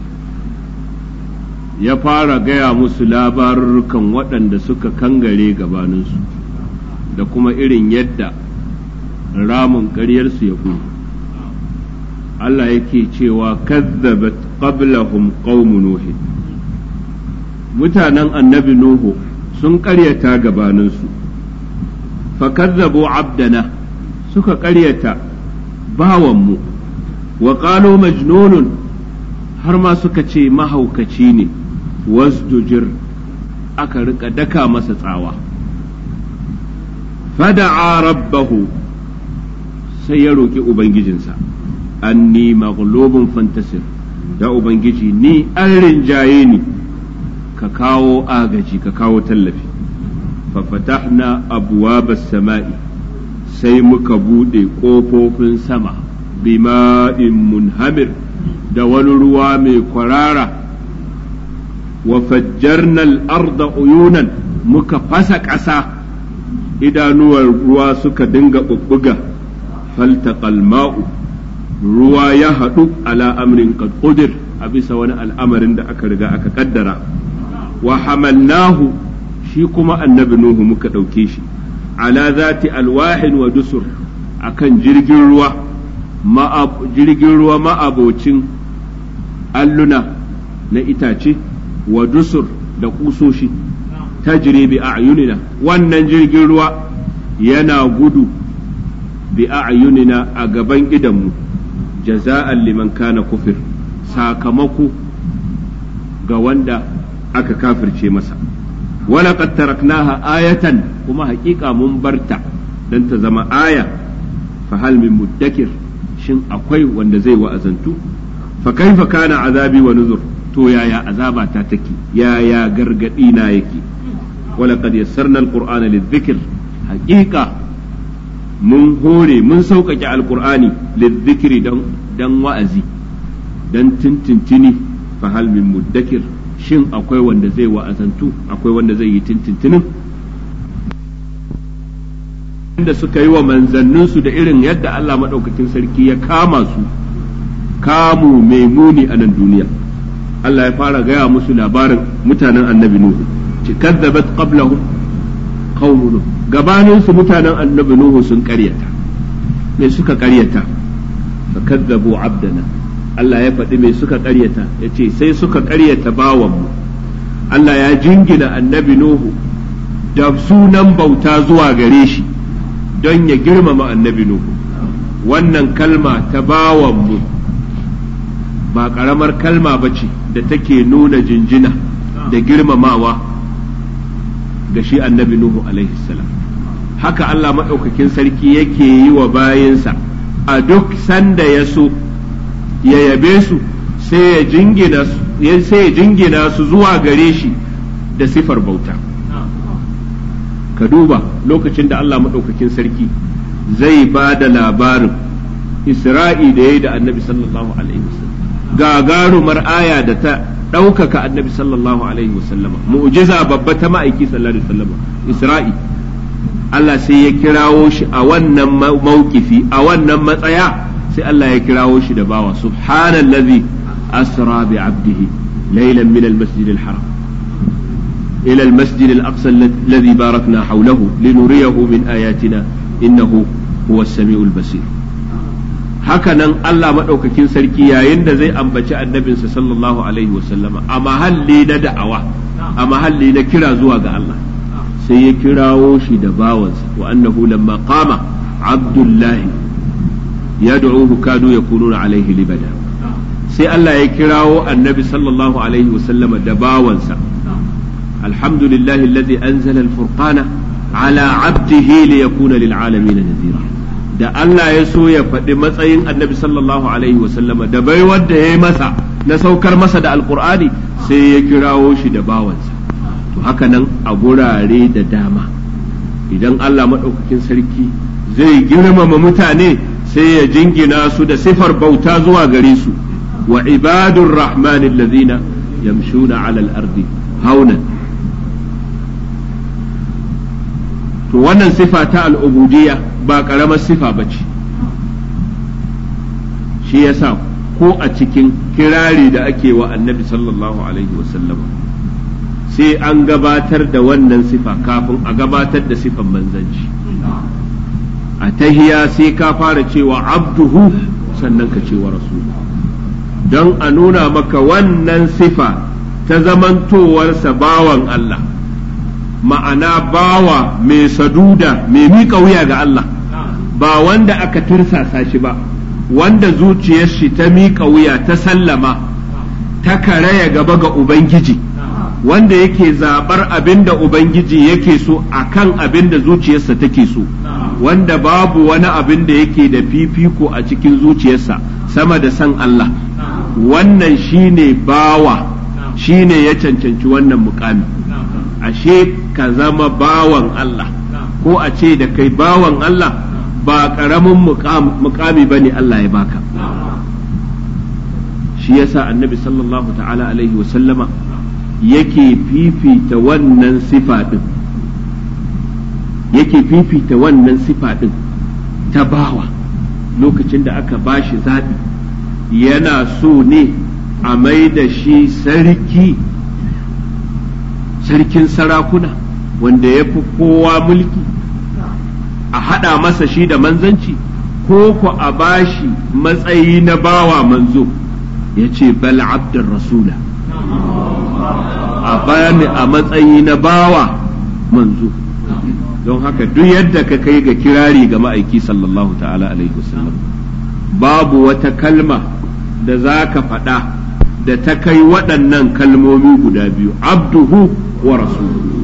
ya fara gaya musu labarukan waɗanda suka kangare gabaninsu da kuma irin yadda ramin ƙaryarsu ya gudu Allah yake cewa kazzabat qablahum qaumu nuhin mutanen annabi nuhu sun ƙaryata gabaninsu fa kazzabu abdana suka ƙaryata bawanmu wa qalu majnunun har ma suka ce mahaukaci ne wasdujir aka rika daka masa tsawa fada'a rabbahu sai ya roƙi ubangijinsa anni maghlubun fantasir ya ubangiji ni an rinjaye ni ka kawo agaji ka kawo tallafi fafatahna abwabas sama'i sai muka buɗe ƙofofin sama bima'in munhamir da wani ruwa mai kwarara wa fajjarnal arda uyunan muka fasa ƙasa idanuwar ruwa suka dinga ɓuɓɓuga faltaqal ma'u ruwa ya haɗu ala amrin qad qudir a bisa wani al'amarin da aka riga aka kaddara wa hamalnahu shi kuma annabi nuhu muka ɗauke shi ala zati alwahin wa dusur akan jirgin ruwa jirgin ruwa ma'abocin alluna na itace wa dusur da kusoshi ta bi a'yunina wannan jirgin ruwa yana gudu bi a'yunina a gaban idanmu jaza'an liman kana kufir sakamako ga wanda aka kafirce masa walaƙad taraknaha ayatan kuma haƙiƙa mun barta don ta zama aya fa hal min muddakir shin akwai wanda zai wa'azantu fa kaifa kana azabi wa nuzur to yaya azaba ta take yaya gargadi na yake wala qad yassarna alqur'ana lidhikr haqiqa mun hore mun sauƙaƙe alqur'ani lidhikri dan dan wa'azi dan tintintini fa hal min muddakir shin akwai wanda zai wa'azantu akwai wanda zai yi tintintinin da suka yi wa manzanninsu da irin yadda Allah maɗaukakin sarki ya kama su kamu mai muni a nan duniya Allah ya fara gaya musu labarin mutanen annabi Nuhu ci kadzabat qablahum qaumun Nuh gabanin su mutanen annabi Nuhu sun ƙaryata me suka ƙaryata fa kadzabu abdana Allah ya faɗi me suka ƙaryata yace sai suka ƙaryata bawanmu Allah ya jingina annabi Nuhu da sunan bauta zuwa gare shi don ya girmama annabi Nuhu wannan kalma ta bawanmu ba ƙaramar kalma ba ce da take nuna jinjina da girmamawa ga shi annabi Nuhu alaihi salam haka Allah maɗaukakin sarki yake yi wa bayinsa a duk sanda ya so ya yabe su sai ya jingina su zuwa gare shi da sifar bauta. ka duba lokacin da Allah maɗaukakin sarki zai ba da labarin Isra'i da ya yi da annabi sallallahu alaihi wasallam gagarumar aya da ta ɗaukaka annabi sallallahu alaihi wasallama mu'jiza babba ta ma'aiki sallallahu alaihi wasallama Isra'i Allah sai ya kirawo shi a wannan mawkifi a wannan matsaya sai Allah ya kirawo shi da bawa subhanallazi asra bi abdihi laylan min al-masjid al-haram إلى المسجد الأقصى الذي باركنا حوله لنريه من آياتنا إنه هو السميع البصير haka nan Allah maɗaukakin sarki yayin da zai ambaci annabinsa sallallahu alaihi wasallama a mahalli na da'awa a mahalli na kira zuwa ga Allah sai ya kirawo shi da bawansa wa annahu lamma qama abdullahi yad'uhu kadu yakununa alaihi libada sai Allah ya kirawo annabi sallallahu alaihi wasallama da bawansa alhamdulillahi alladhi anzala al-furqana ala abdihi liyakuna lil alamin nadhira da Allah ya so ya faɗi matsayin annabi sallallahu alaihi wasallama da bai wanda ya yi masa na saukar masa da alkur'ani sai ya kirawo shi da bawansa to haka nan a gurare da dama idan Allah maɗaukakin sarki zai girmama mutane sai ya jingina su da sifar bauta zuwa gare su wa ibadur rahman allazina yamshuna ala al-ardi haunan to wannan sifa ta al'ubudiyya ba ƙaramar sifa ba ce shi yasa ko a cikin kirari da ake wa annabi sallallahu alaihi wasallama sai an gabatar da wannan sifa kafin a gabatar da sifan manzanci a tahiya sai ka fara cewa abduhu sannan ka cewa rasulu don a nuna maka wannan sifa ta zamantowarsa bawan Allah ma'ana bawa mai saduda mai miƙa wuya ga Allah ba wanda aka tursasa shi ba wanda zuciyar shi ta miƙa wuya ta sallama ta karaya gaba ga Ubangiji wanda yake zaɓar abin da Ubangiji yake so a kan abin da zuciyarsa take so wanda babu wani abin da yake da fifiko a cikin zuciyarsa sama da san Allah wannan shine bawa shine ya cancanci wannan mukami ashe ka zama bawan Allah ko a ce da kai bawan Allah ba ƙaramin mukami ba ne Allah ya baka shi yasa annabi sallallahu ta'ala alaihi wasallama yake fifita wannan sifa ɗin yake fifita wannan sifa ɗin ta bawa lokacin da aka bashi zaɓi yana so ne a mai da shi sarki sarkin sarakuna wanda ya fi kowa mulki a haɗa masa shi da manzanci ko ku a bashi matsayi na bawa manzo ya ce bal abdar rasula a bani a matsayi na bawa manzo don haka duk yadda ka kai ga kirari ga ma'aiki sallallahu ta'ala alaihi wasallam babu wata kalma da za ka faɗa da ta kai waɗannan kalmomi guda biyu abduhu wa rasuluhu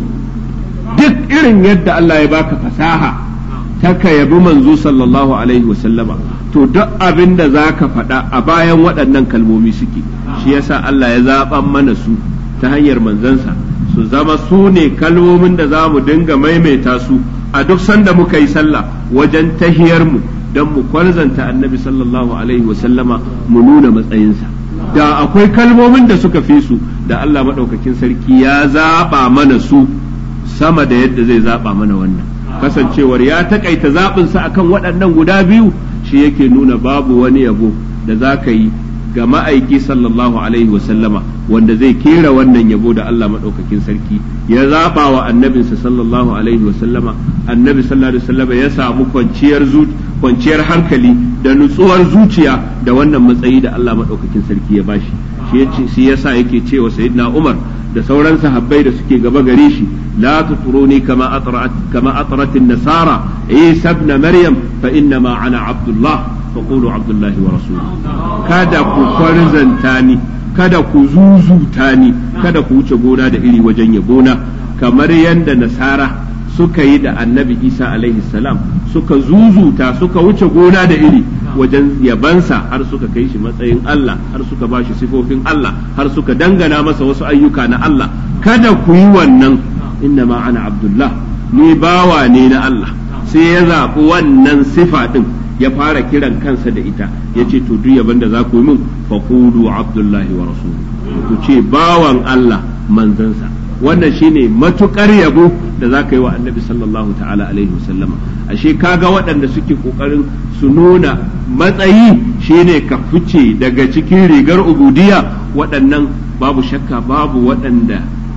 duk irin yadda Allah ya baka fasaha ta ka yabi manzo sallallahu alaihi wasallama to duk abin da za ka faɗa a bayan waɗannan kalmomi suke shi yasa Allah ya zaɓan mana su ta hanyar manzansa su zama su ne kalmomin da za mu dinga maimaita su a duk sanda muka yi sallah wajen tahiyar mu don mu kwarzanta annabi sallallahu alaihi wasallama mu nuna matsayinsa da akwai kalmomin da suka fi su da Allah maɗaukakin sarki ya zaɓa mana su sama da yadda zai zaɓa mana wannan kasancewar ya takaita zaɓinsa akan waɗannan guda biyu shi yake nuna babu wani yabo da za ka yi ga ma'aiki sallallahu alaihi wasallama wanda zai kera wannan yabo da Allah maɗaukakin sarki ya zaɓa wa annabinsa sallallahu alaihi wasallama annabi sallallahu alaihi wasallama ya samu kwanciyar kwanciyar hankali da nutsuwar zuciya da wannan matsayi da Allah maɗaukakin sarki ya bashi shi yasa yake cewa sayyidina Umar da sauran sahabbai da suke gaba gare shi la tuturuni kama atrat kama atrat an-nasara Isa ibn Maryam fa inna ma ana Abdullah fa qulu Abdullahi wa rasuluhu kada ku kwarzanta ni kada ku zuzuta ni kada ku wuce gona da iri wajen yabona kamar yadda nasara suka yi da annabi isa alaihi salam suka zuzuta suka wuce gona da iri wajen yabansa har suka kai shi matsayin Allah har suka ba shi sifofin Allah har suka dangana masa wasu ayyuka na Allah kada ku yi wannan inna ma ana abdullah ni bawa ne na Allah sai ya zaɓi wannan sifa ɗin ya fara kiran kansa da ita ya ce to duk yaban da za ku yi min faqulu abdullahi wa rasuluhu ku ce bawan Allah manzansa wannan shine matukar yabo da za ka yi wa annabi sallallahu ta'ala alaihi wasallama ashe kaga waɗanda suke ƙoƙarin su nuna matsayi shine ka fice daga cikin rigar ubudiya waɗannan babu shakka babu waɗanda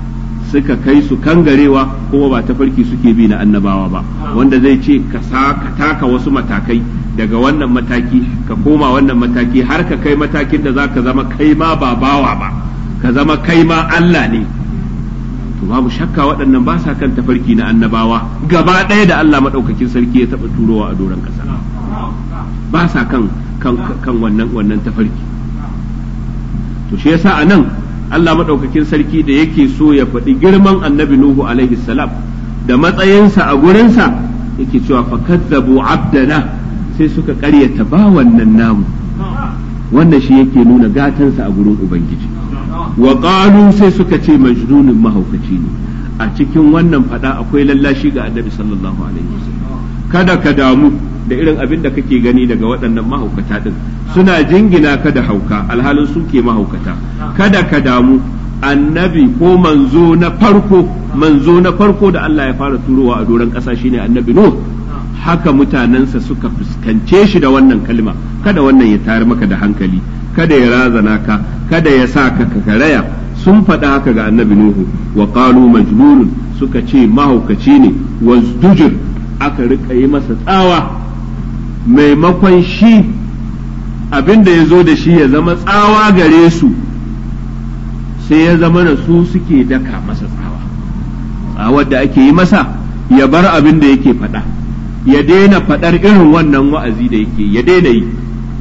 suka kai su kangarewa kuma ba tafarki suke bi na annabawa ba wanda zai ce ka taka wasu matakai daga wannan mataki ka koma wannan mataki har ka kai matakin da za ka zama kai ma ba bawa ba ka zama kai ma Allah ne to babu shakka waɗannan ba sa kan tafarki na annabawa gaba ɗaya da Allah maɗaukakin sarki ya taɓa turowa a doron ƙasa ba sa kan kan wannan wannan tafarki to shi yasa a nan Allah maɗaukakin sarki da yake so ya faɗi girman annabi Nuhu alaihi salam da matsayinsa a gurinsa yake cewa fakazzabu abdana sai suka ƙaryata ba wannan namu wannan shi yake nuna gatansa a gurin ubangiji wa qalu sai suka ce majnunin mahaukaci ne a cikin wannan fada akwai lallashi ga annabi sallallahu alaihi wasallam kada ka damu da irin abin da kake gani daga waɗannan mahaukata din suna jingina ka da hauka alhalin su ke mahaukata kada ka damu annabi ko manzo na farko manzo na farko da Allah ya fara turowa a doron ƙasa shine annabi Nuh haka mutanensa suka fuskance shi da wannan kalma kada wannan ya tayar maka da hankali kada ya razana ka kada ya sa ka karaya sun faɗa haka ga annabi Nuhu wa qalu majnunun suka ce mahaukaci ne wazdujir aka rika yi masa tsawa maimakon shi abin da ya zo da shi ya zama tsawa gare su sai ya zama da su suke daka masa tsawa tsawar da ake yi masa ya bar abin da yake faɗa ya daina faɗar irin wannan wa'azi da yake ya daina yi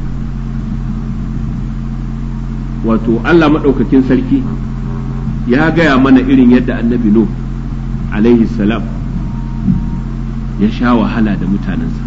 wato Allah maɗaukakin sarki ya gaya mana irin yadda annabi Nuh alaihi salam ya sha wahala da mutanensa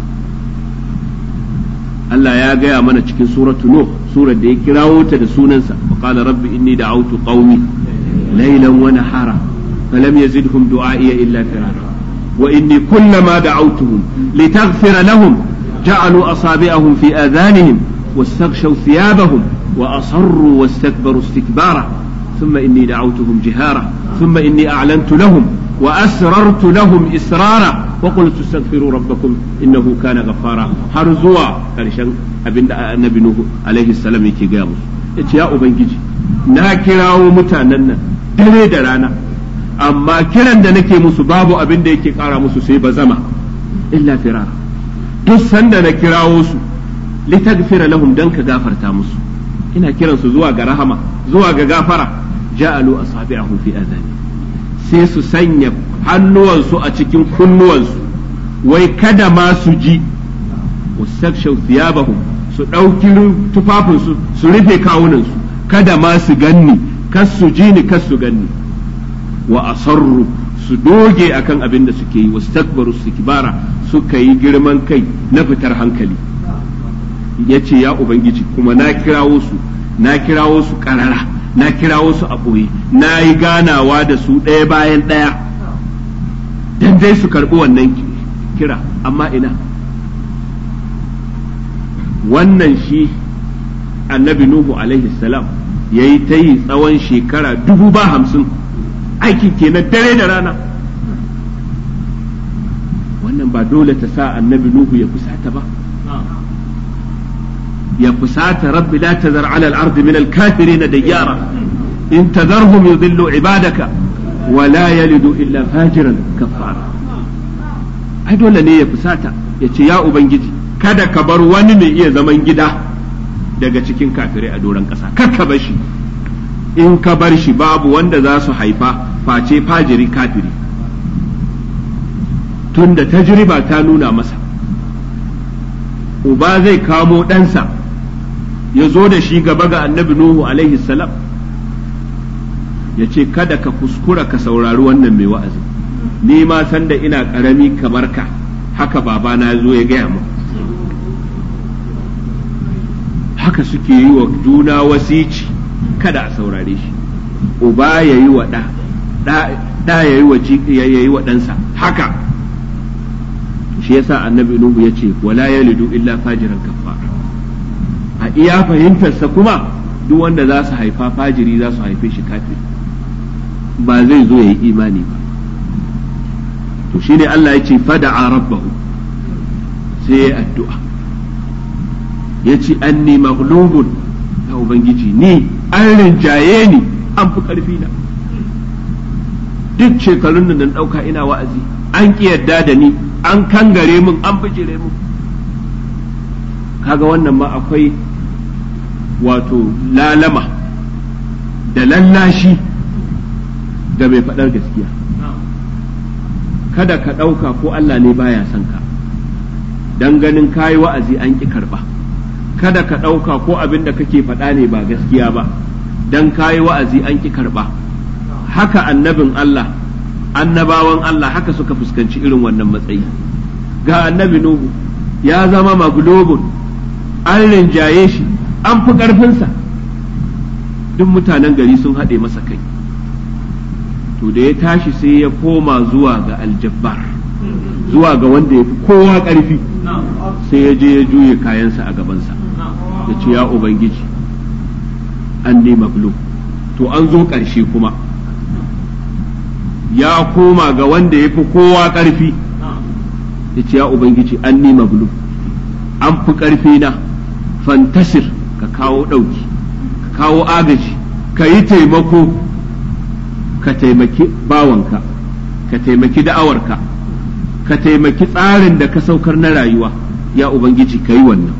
Allah ya gaya mana cikin suratu Nuh surar da ya kirawo ta da sunansa wa qala rabbi inni da'awtu qaumi laylan wa nahara falam yazidhum du'a'i illa firara wa inni kullama da'awtuhum litaghfira lahum ja'alu asabi'ahum fi adhanihim واستغشوا ثيابهم وأصروا واستكبروا استكبارا ثم إني دعوتهم جهارا ثم إني أعلنت لهم وأسررت لهم إسرارا وقلت استغفروا ربكم إنه كان غفارا هرزوا كرشان أبن النبي نوح عليه السلام يكي قاموا يا أبنجي na kirawo mutanen nan dare da rana amma kiran da nake musu babu abin da yake kara musu sai ba zama illa firara duk sanda na kirawo su litagfira lahum dan ka gafarta musu ina kiran su zuwa ga rahama zuwa ga gafara ja'alu asabi'ahum fi adhani sai su sanya hannuwansu a cikin kunnuwansu wai kada ma su ji wasakshaw thiyabahum su ɗauki tufafinsu su rufe kawunansu kada ma su ganni kas su ji ni kas su ganni wa asarru su doge akan abin da suke yi wastakbaru istikbara suka yi girman kai na fitar hankali ya ce ya ubangiji kuma na kirawo su na kirawo su karara na kirawo su a ɓoye na yi ganawa da su ɗaya bayan ɗaya dan dai su karɓi wannan kira amma ina wannan shi annabi nuhu alaihi salam ya yi ta yi tsawon shekara dubu ba hamsin aikin kenan dare da rana wannan ba dole ta sa annabi nuhu ya fusata ba ya fusata rabbi la tazar ala al-ard min al-kafirin dayyara in tadharhum yudillu ibadaka wa la yalidu illa fajiran kafara ai dole ne ya fusata ya ce ya ubangiji kada ka bar wani mai iya zaman gida daga cikin kafirai a doron ƙasa kar ka bar shi in ka bar shi babu wanda za su haifa face fajiri kafiri tunda tajriba ta nuna masa uba zai kamo ɗansa ya zo da shi gaba ga annabi Nuhu alaihi salam ya ce kada ka kuskura ka saurari wannan mai wa'azi ni ma san da ina ƙarami kamar ka haka babana zo ya gaya mu haka suke yi wa juna wasici kada a saurare shi uba ya yi wa ɗa ɗa ya yi wa ɗansa haka shi yasa annabi nuhu ya ce wala yalidu illa fajiran kafara a iya fahimtarsa kuma duk wanda za su haifa fajiri za su haife shi kafiri ba zai zo ya yi imani ba to shine Allah ya ce fada'a rabbahu sai ya addu'a ya ce anni maghlubun ya ubangiji ni an rinjaye ni an fi karfi na duk shekarun da na ɗauka ina wa'azi an ƙi yadda da ni an kangare min an bijire min kaga wannan ma akwai wato lalama da lallashi ga mai faɗar gaskiya kada ka ɗauka ko Allah ne baya son ka dan ganin kayi wa'azi an ƙi karɓa kada ka ɗauka ko abin da kake faɗa ne ba gaskiya ba dan kayi wa'azi an ƙi karɓa haka annabin Allah annabawan Allah haka suka fuskanci irin wannan matsayi ga annabi Nuhu ya zama maglobun an rinjaye shi an fi ƙarfinsa duk mutanen gari sun haɗe masa kai to da ya tashi sai ya koma zuwa ga aljabbar zuwa ga wanda ya fi kowa ƙarfi sai ya je ya juye kayansa a gabansa ya ce ya ubangiji an ne maglo to an zo ƙarshe kuma ya koma ga wanda ya fi kowa ƙarfi ya ce ya ubangiji an ni maglu an fi ƙarfi na fantasir ka kawo ɗauki ka kawo agaji ka yi taimako ka taimaki bawanka ka taimaki da'awarka ka taimaki tsarin da ka saukar na rayuwa ya ubangiji ka yi wannan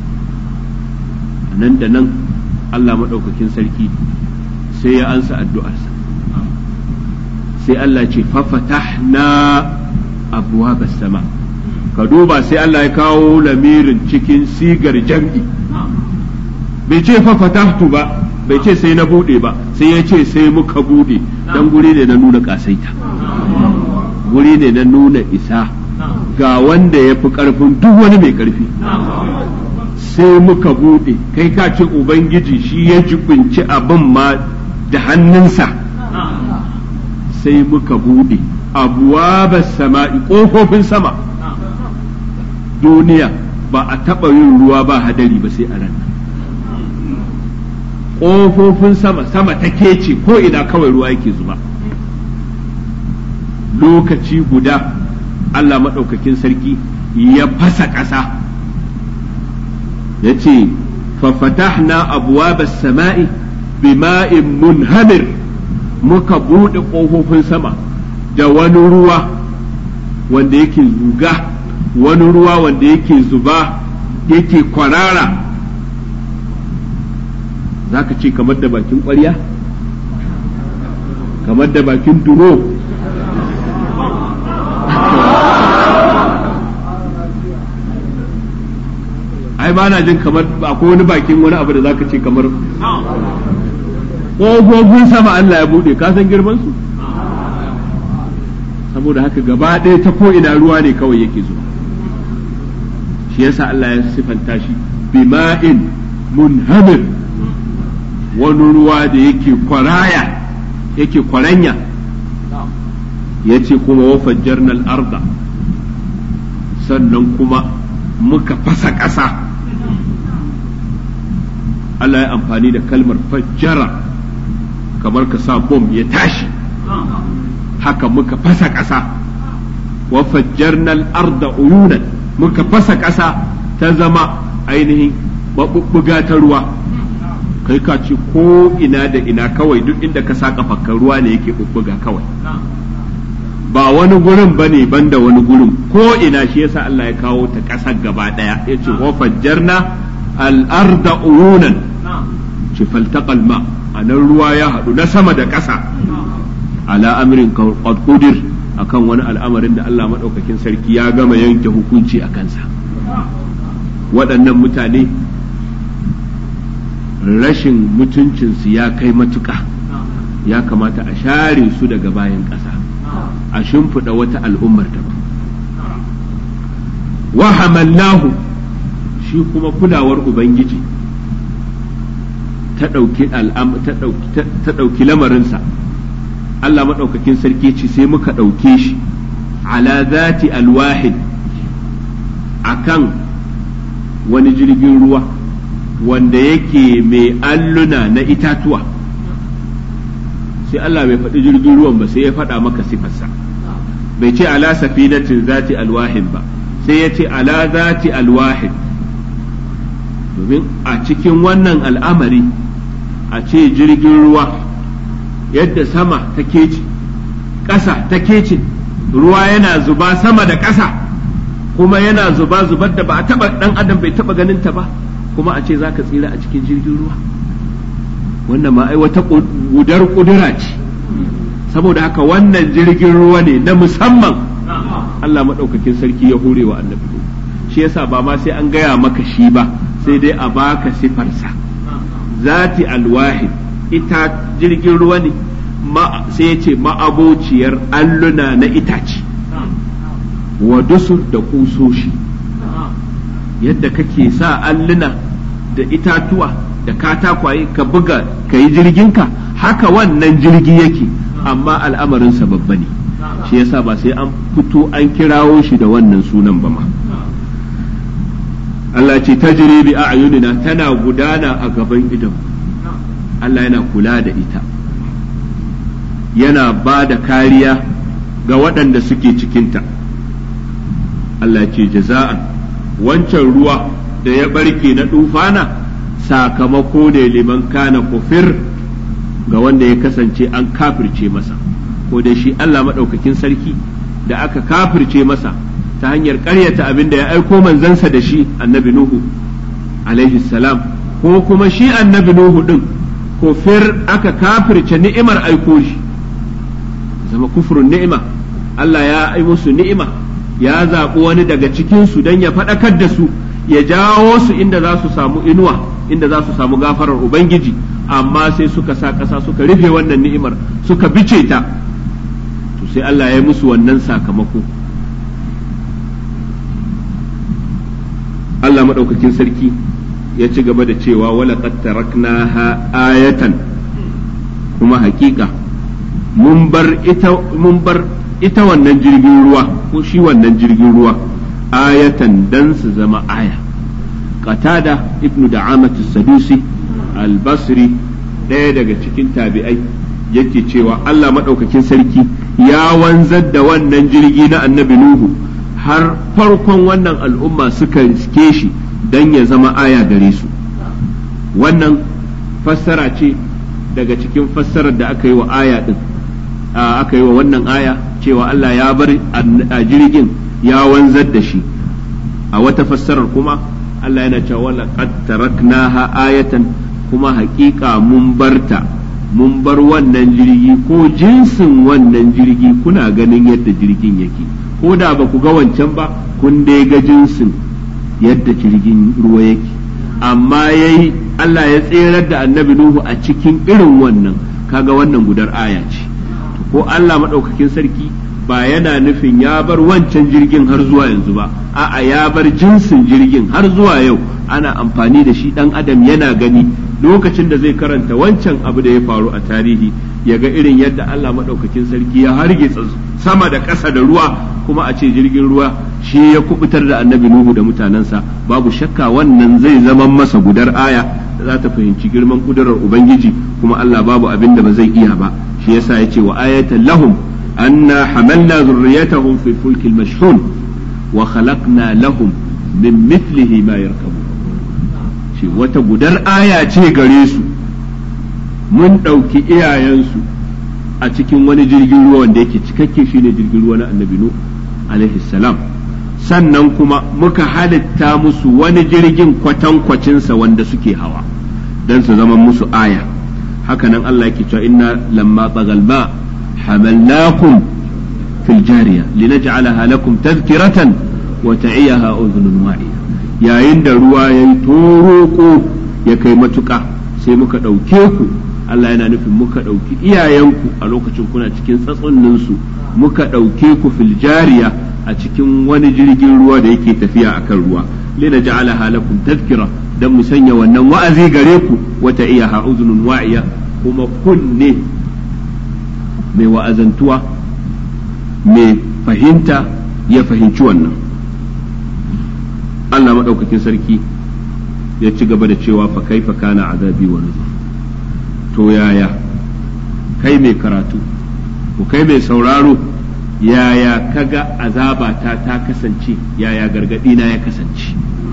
nan da nan Allah maɗaukakin sarki sai ya ansa addu'arsa sai Allah ce fafatahna abuwa sama ka duba sai Allah ya kawo lamirin cikin sigar jam'i bai ce fafatahtu ba bai ce sai na bude ba sai ya ce sai muka bude dan guri ne na nuna kasaita guri ne na nuna isa ga wanda ya fi karfin duk wani mai karfi sai muka bude kai ka ce ubangiji shi ya jibinci abin ma da hannunsa sai muka bude abuwa sama'i ƙofofin sama duniya ba a taɓa yin ruwa ba hadari ba sai a ran ƙofofin sama sama ta kece ko ina kawai ruwa yake zuba lokaci guda Allah maɗaukakin sarki ya fasa ƙasa ya ce fafatahna abuwa sama'i bima'in munhamir muka buɗe ƙofofin sama da wani ruwa wanda yake zuga wani ruwa wanda yake zuba yake kwarara za ka ce kamar da bakin ƙwarya kamar da bakin duro ai ba na jin kamar akwai wani bakin wani abu da za ka ce kamar ƙofofin sama Allah ya buɗe ka san girman su saboda haka gaba ɗaya ta ko ina ruwa ne kawai yake zuwa shi yasa Allah ya sifanta shi bima'in munhamir wani ruwa da yake kwaraya yake kwaranya ya ce kuma wa fajjarnal arda sannan kuma muka fasa ƙasa Allah ya amfani da kalmar fajjara kamar ka sa bom ya tashi haka muka fasa ƙasa wa fajjarnal arda uyunan muka fasa ƙasa ta zama ainihin maɓuɓɓuga ta ruwa kai ka ce ko ina da ina kawai duk inda ka sa kafakkar ruwa ne yake ɓuɓɓuga kawai ba wani gurin ba ne banda wani gurin ko ina shi yasa Allah ya kawo ta ƙasar gaba ɗaya ya ce wa fajjarna al'arda uyunan ce faltaqal ma a nan ruwa ya haɗu na sama da ƙasa ala amrin qad qudir akan wani al'amarin da Allah maɗaukakin sarki ya gama yanke hukunci a kansa waɗannan mutane rashin mutuncinsu ya kai matuƙa ya kamata a share su daga bayan ƙasa a shimfiɗa wata al'ummar daban wa hamallahu shi kuma kulawar ubangiji ta ɗauki lamarinsa Allah maɗaukakin sarki ce sai muka ɗauke shi ala zati alwahid akan wani jirgin ruwa wanda yake mai alluna na itatuwa sai Allah bai faɗi jirgin ruwan ba sai ya faɗa maka sifarsa bai ce ala safinatin zati alwahid ba sai ya ce ala zati alwahid domin a cikin wannan al'amari a ce jirgin ruwa yadda sama ta keci ƙasa ta kece ruwa yana zuba sama da ƙasa kuma yana zuba zubar da ba a taba dan adam bai taba ganin ta ba kuma a ce za ka tsira a cikin jirgin ruwa wannan ma ai wata gudar kudura ce saboda haka wannan jirgin ruwa ne na musamman Allah maɗaukakin sarki ya hore wa annabi shi yasa ba ma sai an gaya maka shi ba sai dai a baka sifarsa zati alwahid ita jirgin ruwa ne sai ya ce ma'abociyar alluna na itace wa dusur da kusoshi yadda kake sa alluna da itatuwa da katakwaye ka buga ka yi jirginka haka wannan jirgi yake amma al'amarinsa babba ne shi yasa ba sai an fito an kirawo shi da wannan sunan ba ma Allah ce ta bi a'yunina tana gudana a gaban idan Allah yana kula da ita yana ba da kariya ga waɗanda suke cikinta Allah ce jaza'an wancan ruwa da ya barke na dufana sakamako ne liman kana kufir ga wanda ya kasance an kafirce masa ko da shi Allah maɗaukakin sarki da aka kafirce masa ta hanyar ƙaryata abin da ya aiko manzansa da shi annabi Nuhu alaihi salam ko kuma shi annabi Nuhu ɗin kufir aka kafirce ni'imar aiko shi zama kufurin ni'ima Allah ya ai musu ni'ima ya zaɓi wani daga cikinsu don ya faɗakar da su ya jawo su inda za su samu inuwa inda za su samu gafarar Ubangiji amma sai suka sa ƙasa suka rufe wannan ni'imar suka bice ta to sai Allah ya yi musu wannan sakamako Allah maɗaukakin sarki ya ci gaba da cewa wala taraknaha ayatan kuma hakika mun bar ita mun bar ita wannan jirgin ruwa ko shi wannan jirgin ruwa ayatan dan su zama aya qatada ibnu da'amatu sadusi al-basri ɗaya daga cikin tabi'ai yake cewa Allah maɗaukakin sarki ya wanzar da wannan jirgi na annabi Nuhu har farkon wannan al'umma suka riske shi don ya zama aya gare su wannan fassara ce daga cikin fassarar da aka yi wa aya ɗin aka yi wa wannan aya cewa Allah ya bar a jirgin ya wanzar da shi a wata fassarar kuma Allah yana cewa laqad taraknaha ayatan kuma haƙiƙa mun barta mun bar wannan jirgi ko jinsin wannan jirgi kuna ganin yadda jirgin yake ko da ba ku ga wancan ba kun dai ga jinsin yadda jirgin ruwa yake amma yayi Allah ya tserar da annabi Nuhu a cikin irin wannan kaga wannan gudar aya ce ko Allah maɗaukakin sarki ba yana nufin ya bar wancan jirgin har zuwa yanzu ba a'a ya bar jinsin jirgin har zuwa yau ana amfani da shi ɗan adam yana gani lokacin da zai karanta wancan abu da ya faru a tarihi ya ga irin yadda Allah maɗaukakin sarki ya hargitsa sama da ƙasa da ruwa kuma a ce jirgin ruwa shi ya kubutar da annabi Nuhu da mutanensa babu shakka wannan zai zama masa gudar aya da za ta fahimci girman kudurar Ubangiji kuma Allah babu abin da ba zai iya ba shi yasa ya ce wa ayatan lahum anna hamalna zurriyatahum fi fulkil mashhun wa khalaqna lahum min mithlihi ma yarkabu shi wata gudar aya ce gare su mun ɗauki iyayensu a cikin wani jirgin ruwa wanda yake cikakke shine jirgin ruwa na annabi nu alaihi salam sannan kuma muka halitta musu wani jirgin kwatankwacinsa wanda suke hawa don su zama musu aya hakanan Allah yake cewa inna lamma tsagal ma hamalnakum fil jariya linaj'alaha lakum tadhkiratan wa ta'iyaha udhunun wa'iya yayin da ruwa yayi toroko ya kai matuka sai muka ɗauke ku Allah yana nufin muka ɗauki iyayenku a lokacin kuna cikin tsatsunninsu muka ɗauke ku fil jariya a cikin wani jirgin ruwa da yake tafiya akan ruwa lina ja'alaha lakum tadhkira dan mu sanya wannan wa'azi gare ku wata iya ha'uzunun wa'iya kuma kunne mai wa'azantuwa mai fahimta ya fahimci wannan Allah maɗaukakin sarki ya ci gaba da cewa fa kaifa kana azabi wa nuzur to yaya kai mai karatu ko kai mai sauraro yaya kaga azabata ta kasance yaya gargadi na ya kasance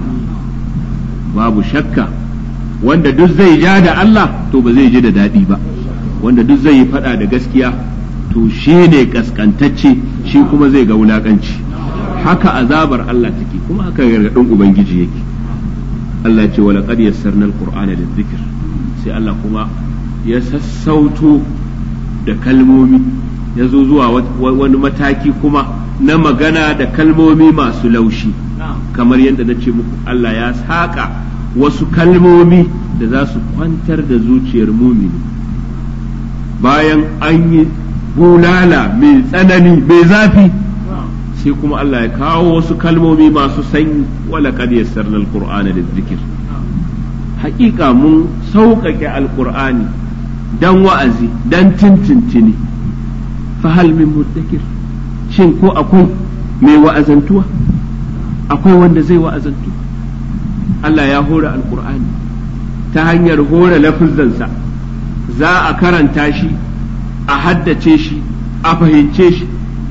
babu shakka wanda duk zai ja da Allah to ba zai ji da daɗi ba wanda duk zai yi faɗa da gaskiya to shi ne kaskantacce shi kuma zai ga wulakanci haka azabar Allah take kuma haka gargadin ubangiji yake Allah ce wala qad yassarna alqur'ana lidhikr sai Allah kuma ya sassauto da kalmomi ya zo zuwa wani mataki kuma na magana da kalmomi masu laushi kamar yadda na ce muku Allah ya saƙa wasu kalmomi da za su kwantar da zuciyar mumini bayan an yi bulala mai tsanani mai zafi sai kuma Allah ya kawo wasu kalmomi masu sanyi wala kad yassarna alqur'ana lidhikr haƙiƙa mun sauƙaƙe alqur'ani dan wa'azi dan tintintini fa hal min muddakir shin ko akwai mai wa'azantuwa akwai wanda zai wa'azantu Allah ya hore alqur'ani ta hanyar hore lafizansa za a karanta shi a haddace shi a fahimce shi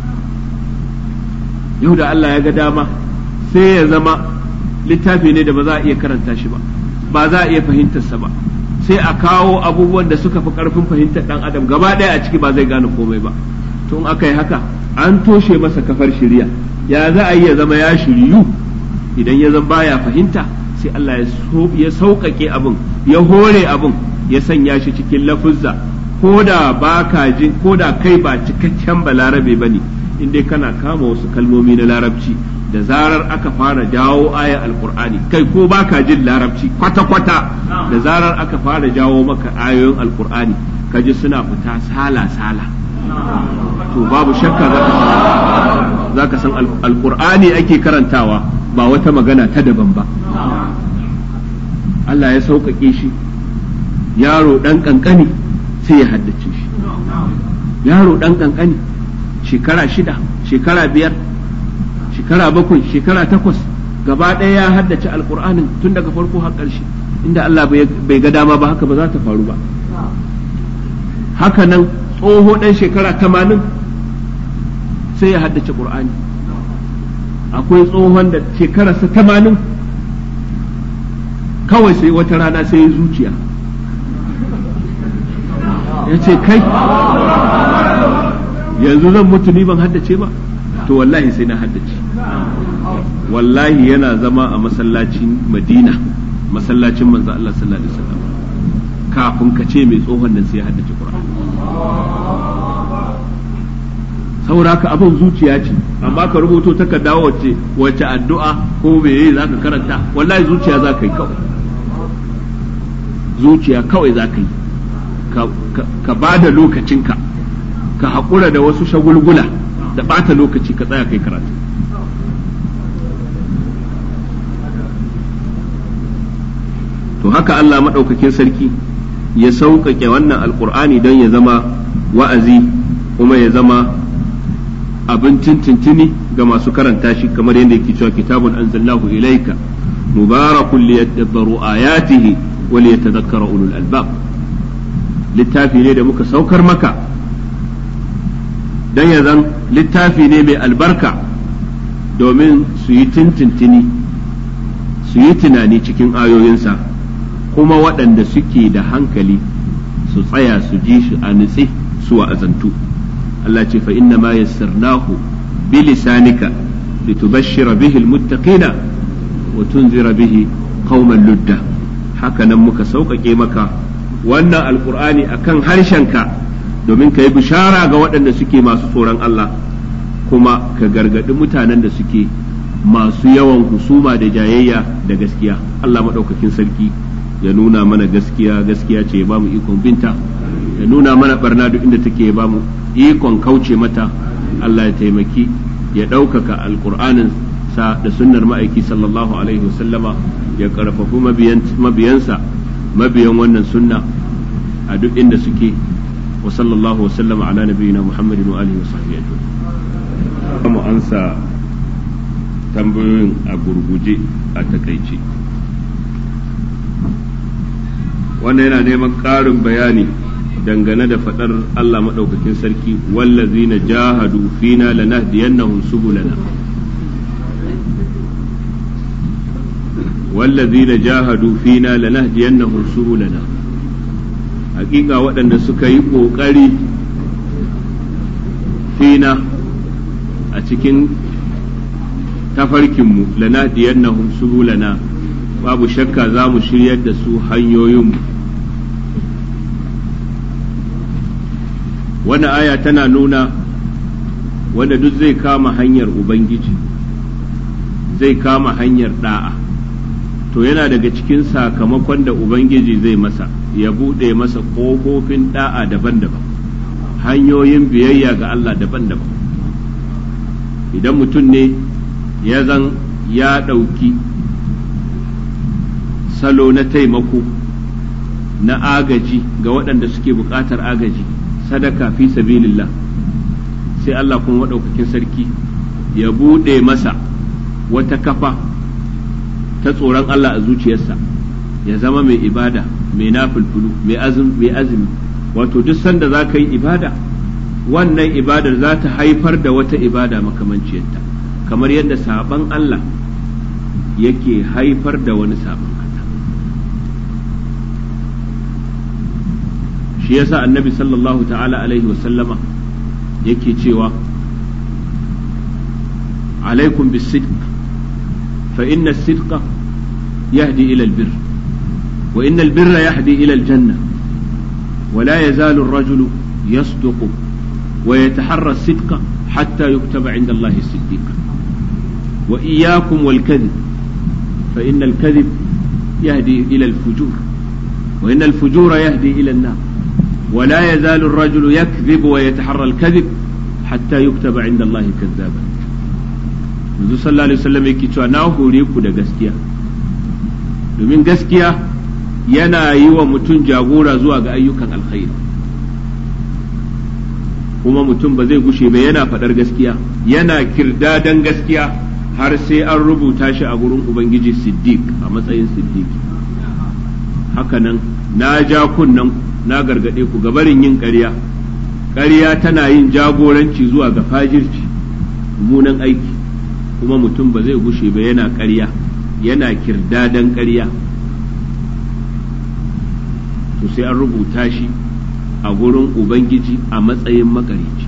yau da Allah ya ga dama sai ya zama littafi ne da ba za a iya karanta shi ba ba za a iya fahimtarsa ba sai a kawo abubuwan da suka fi karfin fahimtar dan adam gaba ɗaya a ciki ba zai gane komai ba tun aka yi haka an toshe masa kafar shirya ya za a yi ya zama ya shiryu idan ya zama baya fahimta sai Allah ya sauƙaƙe abin ya hore abin ya sanya shi cikin lafuzza ko da ba ka jin ko da kai ba cikakken balarabe ba ne in dai kana kama wasu kalmomi na larabci da zarar aka fara jawo ayar alkur'ani kai ko ba ka jin larabci kwata-kwata da zarar aka fara jawo maka ayoyin alkur'ani ka ji suna fita sala-sala to babu shakka za ka san alkur'ani ake karantawa ba wata magana ta daban ba Allah ya sauƙaƙe shi yaro ɗan ƙanƙani sai ya haddace shi yaro ɗan ƙanƙani shekara shida shekara biyar shekara bakwai shekara takwas gaba ɗaya ya haddace alƙur'anin tun daga farko har ƙarshe inda Allah bai ga dama ba haka ba za ta faru ba haka nan tsoho ɗan shekara tamanin sai ya haddace ƙur'ani akwai tsohon da shekararsa tamanin kawai sai wata rana sai ya zuciya ya ce kai yanzu zan mutu ni ban haddace ba to wallahi sai na haddace wallahi yana zama a masallacin madina masallacin manzo Allah sallallahu alaihi wasallam kafin ka ce mai tsohon nan sai ya haddace Qur'ani saboda ka abin zuciya ce amma ka rubuto takarda wacce wacce addu'a ko meye zaka karanta wallahi zuciya za ka yi kawai zuciya kawai za ka yi ka ba da lokacinka ka haƙura da wasu shagulgula da ɓata lokaci ka tsaya kai karatu to haka Allah maɗaukakin sarki ya sauƙaƙe wannan alƙur'ani don ya zama wa'azi kuma ya zama abin tintintini ga masu karanta shi kamar yadda yake cewa kitabun anzalnahu ilaika mubarakun liyadabbaru ayatihi wa liyatadhakkara ulul albab littafi ne da muka saukar maka dan ya zan littafi ne mai albarka domin su yi tintintini su yi tunani cikin ayoyinsa kuma waɗanda suke da hankali su tsaya su ji shi a nutse su wa'azantu Allah ce fa inna ma yassarnahu bi lisanika litubashshira bihi almuttaqina wa tunzira bihi qauman ludda haka nan muka sauƙaƙe maka wannan alqur'ani akan harshenka domin ka yi bishara ga waɗanda suke masu tsoron Allah kuma ka gargaɗi mutanen da suke masu yawan husuma da jayayya da gaskiya Allah maɗaukakin sarki ya nuna mana gaskiya gaskiya ce ya bamu ikon binta ya nuna mana barna duk inda take ya bamu ikon kauce mata Allah ya taimaki ya ɗaukaka alƙur'anin sa da sunnar ma'aiki sallallahu alaihi wasallama ya ƙarfafi mabiyansa mabiyan wannan sunna a duk inda suke wa sallallahu wasallama ala nabiyina muhammadin wa alihi wa sahbihi ajma'in mu ansa tambayoyin a gurguje a takaice wannan yana neman ƙarin bayani dangane da faɗar Allah maɗaukakin sarki wallazina jahadu fina lanahdiyannahum subulana wallazina jahadu fina lanahdiyannahum subulana hakika waɗanda suka yi ƙoƙari fina a cikin tafarkinmu lanadiyannahum subulana babu shakka za mu shiryar da su hanyoyinmu wannan aya tana nuna wanda duk zai kama hanyar ubangiji zai kama hanyar da'a to yana daga cikin sakamakon da ubangiji zai masa ya buɗe masa ƙofofin da'a daban-daban hanyoyin biyayya ga Allah daban-daban idan mutum ne ya zan ya ɗauki salo na taimako na agaji ga waɗanda suke buƙatar agaji sadaka fi sabilillah sai Allah kuma maɗaukakin sarki ya buɗe masa wata kafa ta tsoron Allah a zuciyarsa ya zama mai ibada mai nafulfulu mai azumi wato duk sanda za ka yi ibada wannan ibadar za ta haifar da wata ibada makamanciyarta kamar yadda saban Allah yake haifar da wani saban Allah shi yasa annabi sallallahu ta'ala alaihi wasallama yake cewa alaikum bisidq fa inna as-sidqa yahdi ila al-birr wa inna al-birra yahdi ila al-janna ولا يزال الرجل يصدق ويتحرى الصدق حتى يكتب عند الله صديقا وإياكم والكذب فإن الكذب يهدي إلى الفجور وإن الفجور يهدي إلى النار ولا يزال الرجل يكذب ويتحرى الكذب حتى يكتب عند الله كذابا منذ صلى الله عليه وسلم yake cewa na hore ku da gaskiya domin gaskiya yana yi wa mutum jagora zuwa ga ayyukan alkhairi kuma mutum ba zai gushe ba yana faɗar gaskiya yana kirdadan gaskiya har sai an rubuta shi a gurin ubangiji siddiq a matsayin siddiq hakanan na ja kunnan na gargaɗe ku gabarin yin ƙarya ƙarya tana yin jagoranci zuwa ga fajirci mummunan aiki kuma mutum ba zai gushe ba yana ƙarya yana kirdadan ƙarya to sai an rubuta shi a gurin ubangiji a matsayin makarici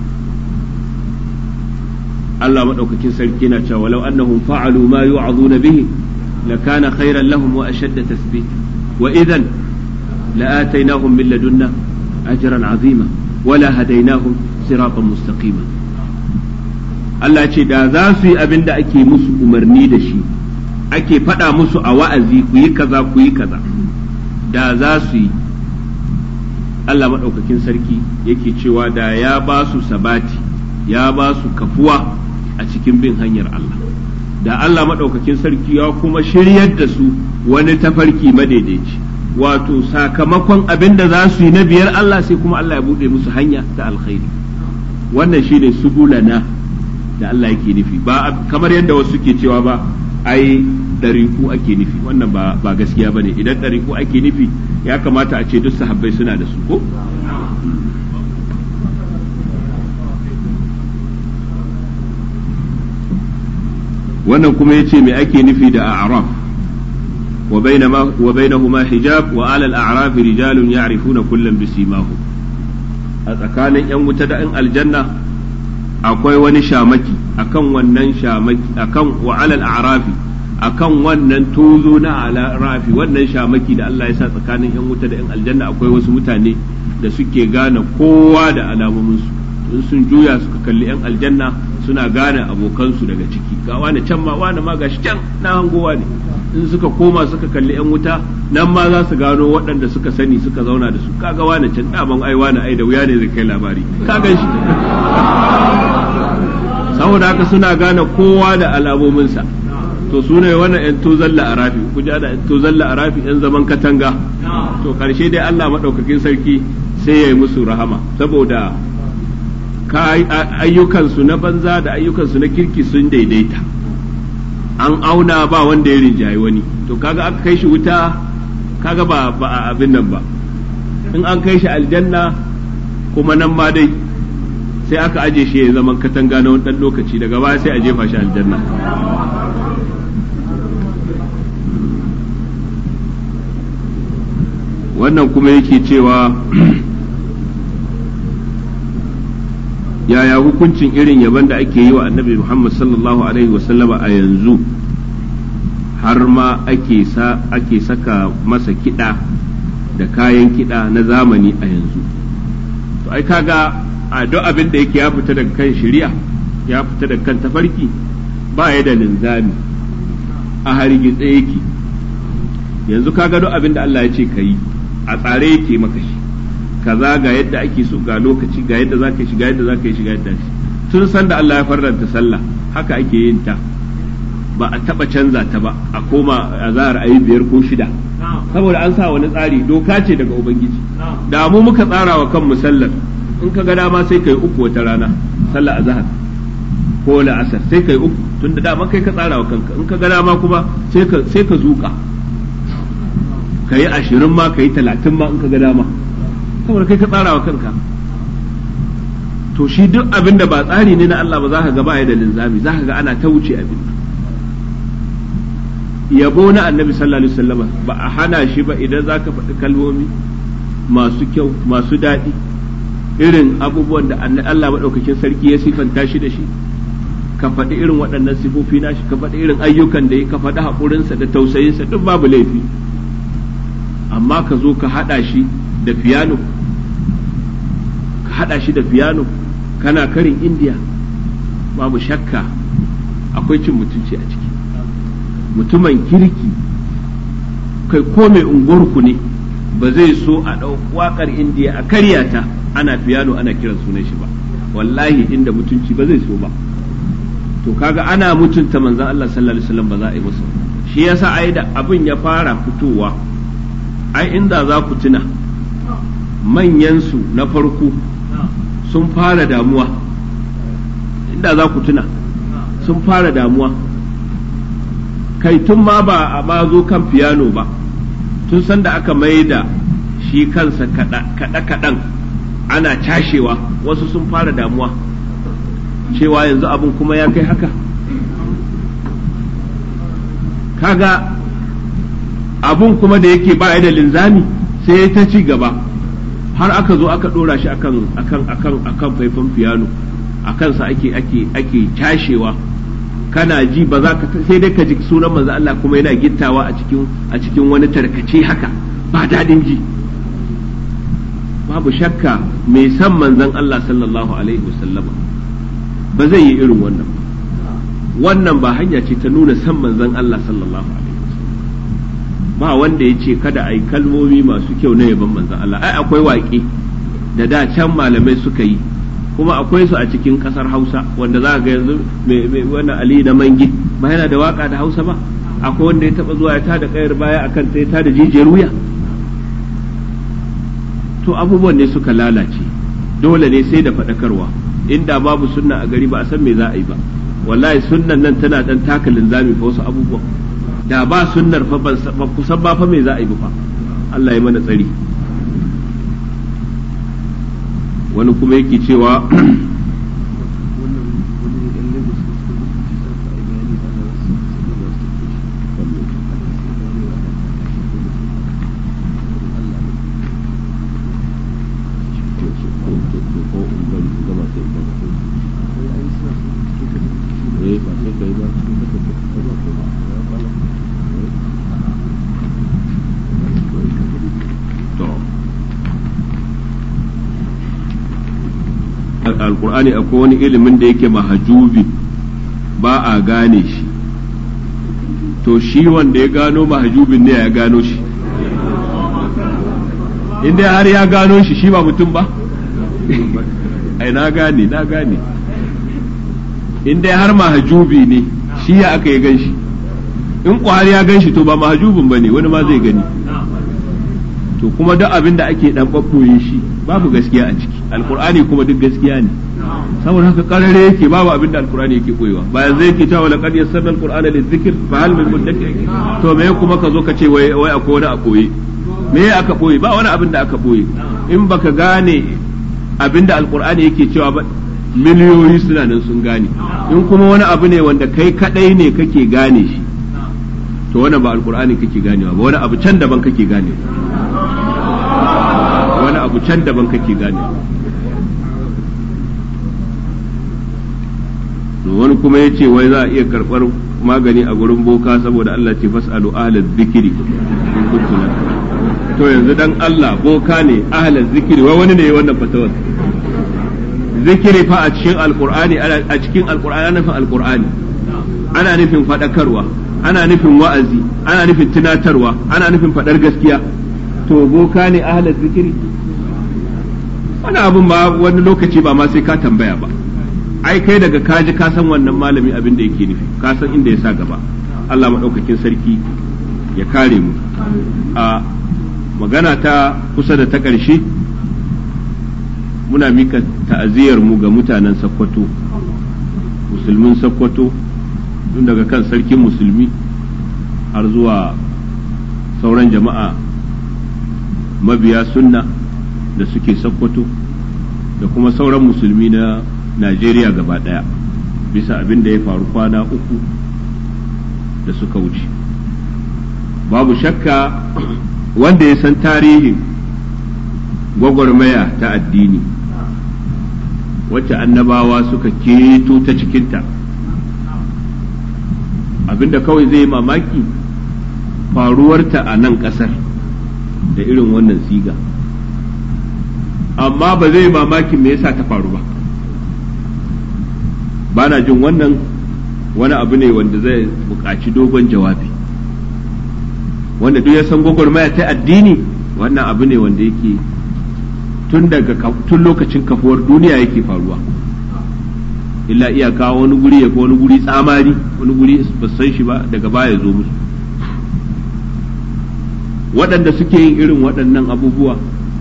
Allah maɗaukakin sarki na cewa walau annahum fa'alu ma yu'azuna bihi lakana khairan lahum wa ashadda tasbit wa idan la'atainahum min ladunna ajran azima wala hadainahum siratan mustaqima Allah ce da za su yi abin da ake musu umarni da shi ake faɗa musu a wa'azi ku yi kaza ku yi kaza da za su yi Allah maɗaukakin sarki yake cewa da ya ba su sabati ya ba su kafuwa a cikin bin hanyar Allah da Allah maɗaukakin sarki ya kuma shiryar da su wani tafarki madaidaici wato sakamakon abin da za su yi na biyar Allah sai kuma Allah ya buɗe musu hanya ta alkhairi wannan shine subulana da Allah yake nufi ba kamar yadda wasu ke cewa ba ai ɗariku ake nufi wannan ba ba gaskiya bane idan ɗariku ake nufi ya kamata a ce duk sahabbai suna da su ko wannan kuma yace me ake nufi da a'raf wa bainama wa bainahuma hijab wa ala al-a'raf rijalun ya'rifuna kullam bisimahum a tsakanin yan wuta da yan aljanna akwai wani shamaki akan wannan shamaki akan wa ala al-a'rafi akan wannan tozo na rafi wannan shamaki da Allah ya sa tsakanin yan wuta da yan aljanna akwai wasu mutane da suke gane kowa da alamominsu in sun juya suka kalli yan aljanna suna gane abokansu daga ciki ga wani can ma wani ma gashi can na hangowa ne in suka koma suka kalli yan wuta nan ma za su gano waɗanda suka sani suka zauna da su kaga wani can daman ai wani ai da wuya ne zai kai labari ka gan shi saboda haka suna gane kowa da alamominsa to su ne wannan yan tozalla a rafi ku ji ana yan tozalla a rafi yan zaman katanga to karshe dai Allah madaukakin sarki sai ya yi musu rahama saboda ayyukansu na banza da ayyukansu na kirki sun daidaita an auna ba wanda ya rinjaye wani to kaga aka kai shi wuta kaga ba ba a abin nan ba in an kai shi aljanna kuma nan ma dai sai aka aje shi ya zaman katanga na wani dan lokaci daga baya sai a jefa shi aljanna wannan kuma yake cewa yaya hukuncin irin yaban da ake yi wa annabi Muhammad sallallahu alaihi wasallama a yanzu har ma ake sa ake saka masa kiɗa da kayan kiɗa na zamani a yanzu to ai kaga a duk abin da yake ya fita daga kan shari'a ya fita daga kan tafarki ba ya da linzami a hargitse yake yanzu kaga duk abin da Allah ya ce ka yi a tsare yake maka shi kaza ga yadda ake so ga lokaci ga yadda zaka yi shiga yadda zaka yi shiga yadda shi tun san da Allah ya farranta sallah haka ake yin ta ba a taba canza ta ba a koma a zahar ayi biyar ko shida saboda an sa wani tsari doka ce daga ubangiji da mu muka tsara wa kanmu sallar in ka ga dama sai kai uku wata rana sallar azhar ko la'asar sai kai uku tunda dama kai ka tsara wa kanka in ka ga dama kuma sai ka sai ka zuka ka yi ashirin ma ka yi talatin ma in ka ga dama saboda kai ka tsara wa kanka to shi duk abin da ba tsari ne na Allah ba za ka ga ba da linzami za ka ga ana ta wuce abin yabo na annabi sallallahu alaihi wasallam ba a hana shi ba idan za ka faɗi kalmomi masu kyau masu daɗi irin abubuwan da Allah maɗaukakin sarki ya sifanta shi da shi ka faɗi irin waɗannan sifofi nashi ka faɗi irin ayyukan da ya ka faɗi haƙurinsa da tausayinsa duk babu laifi amma ka zo ka haɗa shi da fiyano ka haɗa shi da fiyano kana karin indiya babu shakka akwai cin mutunci a ciki mutumin kirki kai ko mai unguwarku ne ba zai so a ɗau waƙar indiya a karyata ana fiyano ana kiran sunan shi ba wallahi inda mutunci ba zai so ba to kaga ana mutunta manzon Allah sallallahu alaihi wasallam ba za a yi masa shi yasa ai da abin ya fara fitowa ai inda za ku tuna manyansu na farko sun fara damuwa inda za ku tuna sun fara damuwa kai tun ma ba a ma zo kan fiyano ba tun san da aka mai da shi kansa kaɗe-kaɗen ana cashewa wasu sun fara damuwa cewa yanzu abin kuma ya kai haka kaga abun kuma da yake ba da linzami sai ya ta ci gaba har aka zo aka dora shi akan akan akan akan faifan fiyano akan sa ake ake ake cashewa kana ji ba za ka sai dai ka ji sunan manzo Allah kuma yana gittawa a cikin a cikin wani tarkace haka ba dadin ji babu shakka mai san manzon Allah sallallahu alaihi wasallama ba zai yi irin wannan wannan ba hanya ce ta nuna san manzon Allah sallallahu alaihi ba wanda ya ce kada a yi kalmomi masu kyau na yaban manzan Allah ai akwai waƙe da da can malamai suka yi kuma akwai su a cikin ƙasar Hausa wanda za ga yanzu wani Ali na Mangi ba yana da waka da Hausa ba akwai wanda ya taba zuwa ya tada kayar baya akan ta ya tada jijiyar wuya to abubuwan ne suka lalace dole ne sai da faɗakarwa inda babu sunna a gari ba a san me za a yi ba wallahi sunnan nan tana dan taka linzami fa wasu abubuwan da ba sunnar fa ban kusan ba fa me za a yi fa Allah ya mana tsari wani kuma yake cewa alkur'ani akwai wani ilimin da yake mahajubi ba a gane shi to shi wanda ya gano mahajubin ne ya gano shi inda har ya gano shi shi ba mutum ba ai na gane na gane inda har mahajubi ne shi ya aka yi gan shi in har ya gan shi to ba mahajubin ba ne wani ma zai gani to kuma duk abin da ake dan babboye shi babu gaskiya a ciki alkur'ani kuma duk gaskiya ne saboda haka karare yake babu abin da alkur'ani yake koyewa bayan zai yake cewa laqad yassarna alqur'ana lizikr fa hal min mudakkir to me kuma ka zo ka ce wai wai akwai wani a koye me aka koye ba wani abin da aka koye in baka gane abin da alkur'ani yake cewa ba miliyoyi suna nan sun gane in kuma wani abu ne wanda kai kadai ne kake gane shi to wannan ba alkur'ani kake ganewa ba wani abu can daban kake ganewa wani abu can daban kake gane wani kuma ya ce wai za a iya karɓar magani a gurin boka saboda Allah ce fas'alu ahlaz zikiri to yanzu dan Allah boka ne ahlaz zikiri wai wani ne wannan fatawar zikiri fa a cikin alqur'ani a cikin alqur'ani ana nufin alqur'ani ana nufin fadakarwa ana nufin wa'azi ana nufin tunatarwa ana nufin fadar gaskiya to boka ne ahlaz zikiri wani abun ba wani lokaci ba ma sai ka tambaya ba ai kai daga kaji ka san wannan malami abin da yake nufi ka san inda ya sa gaba Allah maɗaukakin sarki ya kare mu a magana ta kusa da ta ƙarshe muna mika ta'aziyar mu ga mutanen Sokoto musulmin Sokoto tun daga kan sarkin musulmi har zuwa sauran jama'a mabiya sunna da suke Sokoto da kuma sauran musulmi na Najeriya gaba ɗaya bisa abin da ya faru kwana uku da suka wuce babu shakka wanda ya san tarihin gwagwarmaya ta addini wacce annabawa suka keto ta cikinta abinda kawai zai mamaki faruwarta a nan ƙasar da irin wannan siga amma ba zai mamakin me yasa ta faru ba ba na jin wannan wani abu ne wanda zai buƙaci dogon jawabi wanda duk ya san gwagwarmaya ta addini wannan abu ne wanda yake tun daga tun lokacin kafuwar duniya yake faruwa illa iyaka wani guri ya wani guri tsamari wani guri ba san shi ba daga baya zo musu waɗanda suke yin irin waɗannan abubuwa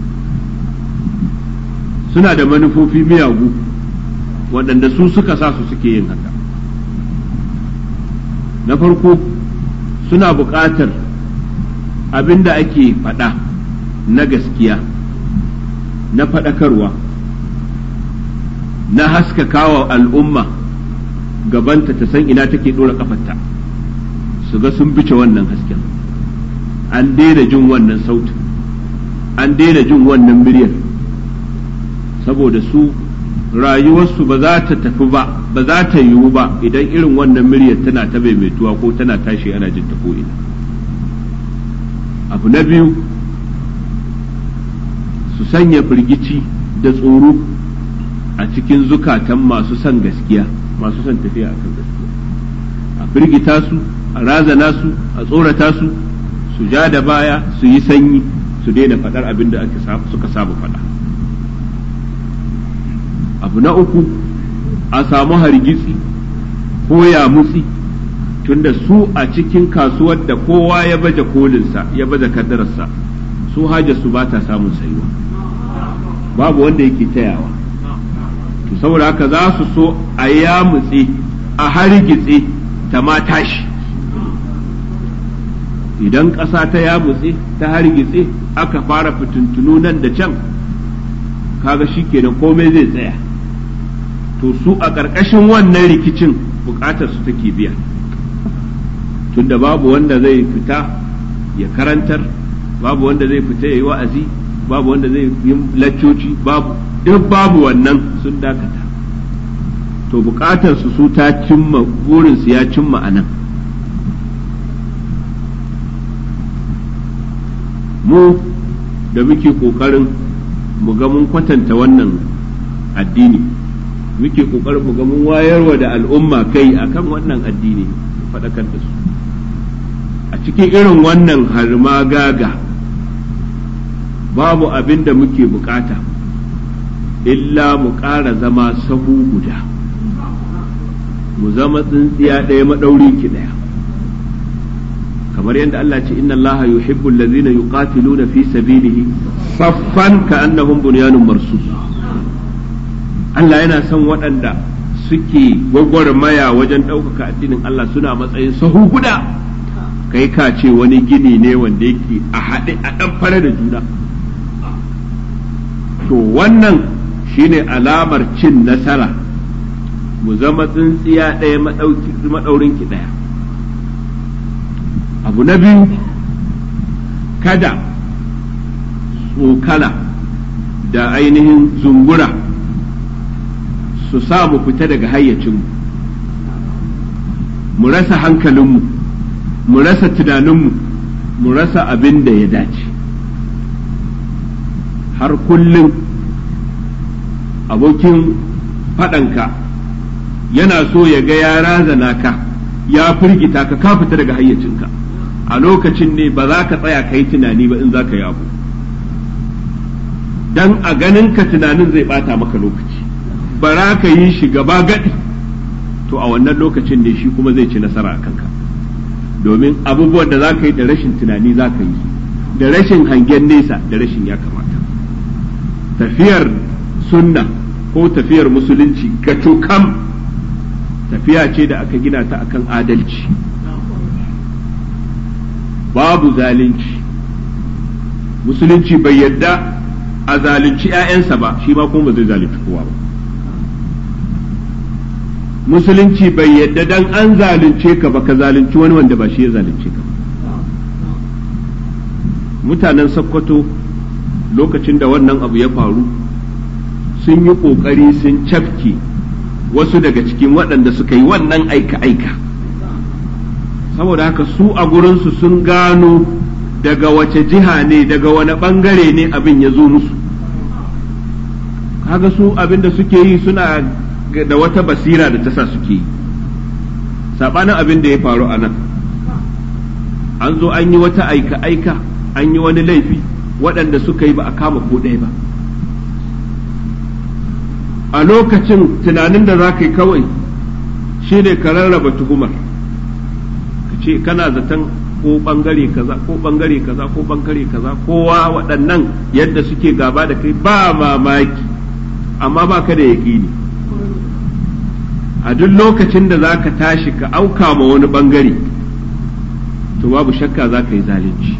suna da manufofi miyagu waɗanda su suka sa su suke yin haka na farko suna buƙatar abin da ake faɗa na gaskiya na faɗakarwa na haskakawa al'umma gabanta ta san ina take ɗora ƙafarta su ga sun bice wannan hasken an daina jin wannan sautin an daina jin wannan muryar saboda su rayuwarsu ba za ta tafi ba ba za ta yiwu ba idan irin wannan muryar tana ta maimaituwa ko tana tashi ana jin ta ko'ina abu na biyu su sanya firgici da tsoro a cikin zukatan masu son gaskiya masu son tafiya akan gaskiya a firgita su a razana su a tsorata su su ja da baya su yi sanyi su daina faɗar abin da suka saba faɗa abu na uku a samu hargitsi ko ya mutsi tunda su a cikin kasuwar da kowa ya baje kolinsa ya baje kaddararsa su hajar su ba ta samun sayuwa babu wanda yake tayawa to saboda haka za su so a ya mutse a hargitse ta ma tashi idan ƙasa ta ya mutse ta hargitse aka fara fitintunu nan da can kaga shi kenan komai zai tsaya to su a ƙarƙashin wannan rikicin buƙatar su take biya tunda babu wanda zai fita ya karantar babu wanda zai fita ya yi wa'azi babu wanda zai yi laccoci babu duk babu wannan sun dakata to buƙatar su su ta cimma burinsu ya cimma a nan mu da muke ƙoƙarin mu ga mun kwatanta wannan addini muke kokarin mu ga mun wayarwa da al'umma kai akan wannan addini faɗakar da su a cikin irin wannan harma gaga babu abin da muke bukata illa mu ƙara zama sahu guda mu zama tsintsiya ɗaya maɗauri ki ɗaya kamar yadda Allah ce inna Allah yuhibbu allazina yuqatiluna fi sabilihi saffan ka'annahum bunyanun marsus Allah yana son waɗanda suke gwagwarmaya wajen ɗaukaka addinin Allah suna matsayin sahu guda kai ka ce wani gini ne wanda yake a haɗe a ɗan fara da juna to wannan shine alamar cin nasara mu zama tsintsiya ɗaya maɗaurin ki ɗaya abu na biyu kada tsokala da ainihin zungura su sa mu fita daga hayyacinmu mu rasa hankalinmu mu rasa tunaninmu mu rasa abin da ya dace har kullum abokin faɗanka yana so ya ga ya razana ka ya firgita ka ka fita daga hayyacinka a lokacin ne ba za ka tsaya ka yi tunani ba in za ka yi abu dan a ganin ka tunanin zai bata maka lokaci bara ka yi shi gaba gadi to a wannan lokacin ne shi kuma zai ci nasara a kanka domin abubuwan da za ka yi da rashin tunani za ka yi da rashin hangen nesa da rashin ya kamata tafiyar sunna ko tafiyar musulunci ga kam tafiya ce da aka gina ta akan adalci babu zalunci musulunci bai yadda a zalunci 'ya'yansa ba shi ma kuma ba zai zalunci kowa ba musulunci bai yadda dan an zalunce ka ba ka zalunci wani wanda ba shi ya zalunce ka mutanen sakkwato lokacin da wannan abu ya faru sun yi ƙoƙari sun cafke wasu daga cikin waɗanda suka yi wannan aika-aika saboda haka su a gurinsu sun gano daga wace jiha ne daga wani ɓangare ne abin ya zo musu kaga su abin da suke yi suna da wata basira da ta sa suke yi saɓanin abin da ya faru a nan an zo an yi wata aika-aika an yi wani laifi waɗanda suka yi ba a kama ko ɗaya ba a lokacin tunanin da za ka yi kawai shi ne ka rarraba tuhumar ka ce kana zaton ko ɓangare kaza ko ɓangare kaza ko ɓangare kaza kowa waɗannan yadda suke gaba da kai ba mamaki amma ba ka da yaƙini a duk lokacin da za ka tashi ka auka ma wani ɓangare to babu shakka za ka yi zalunci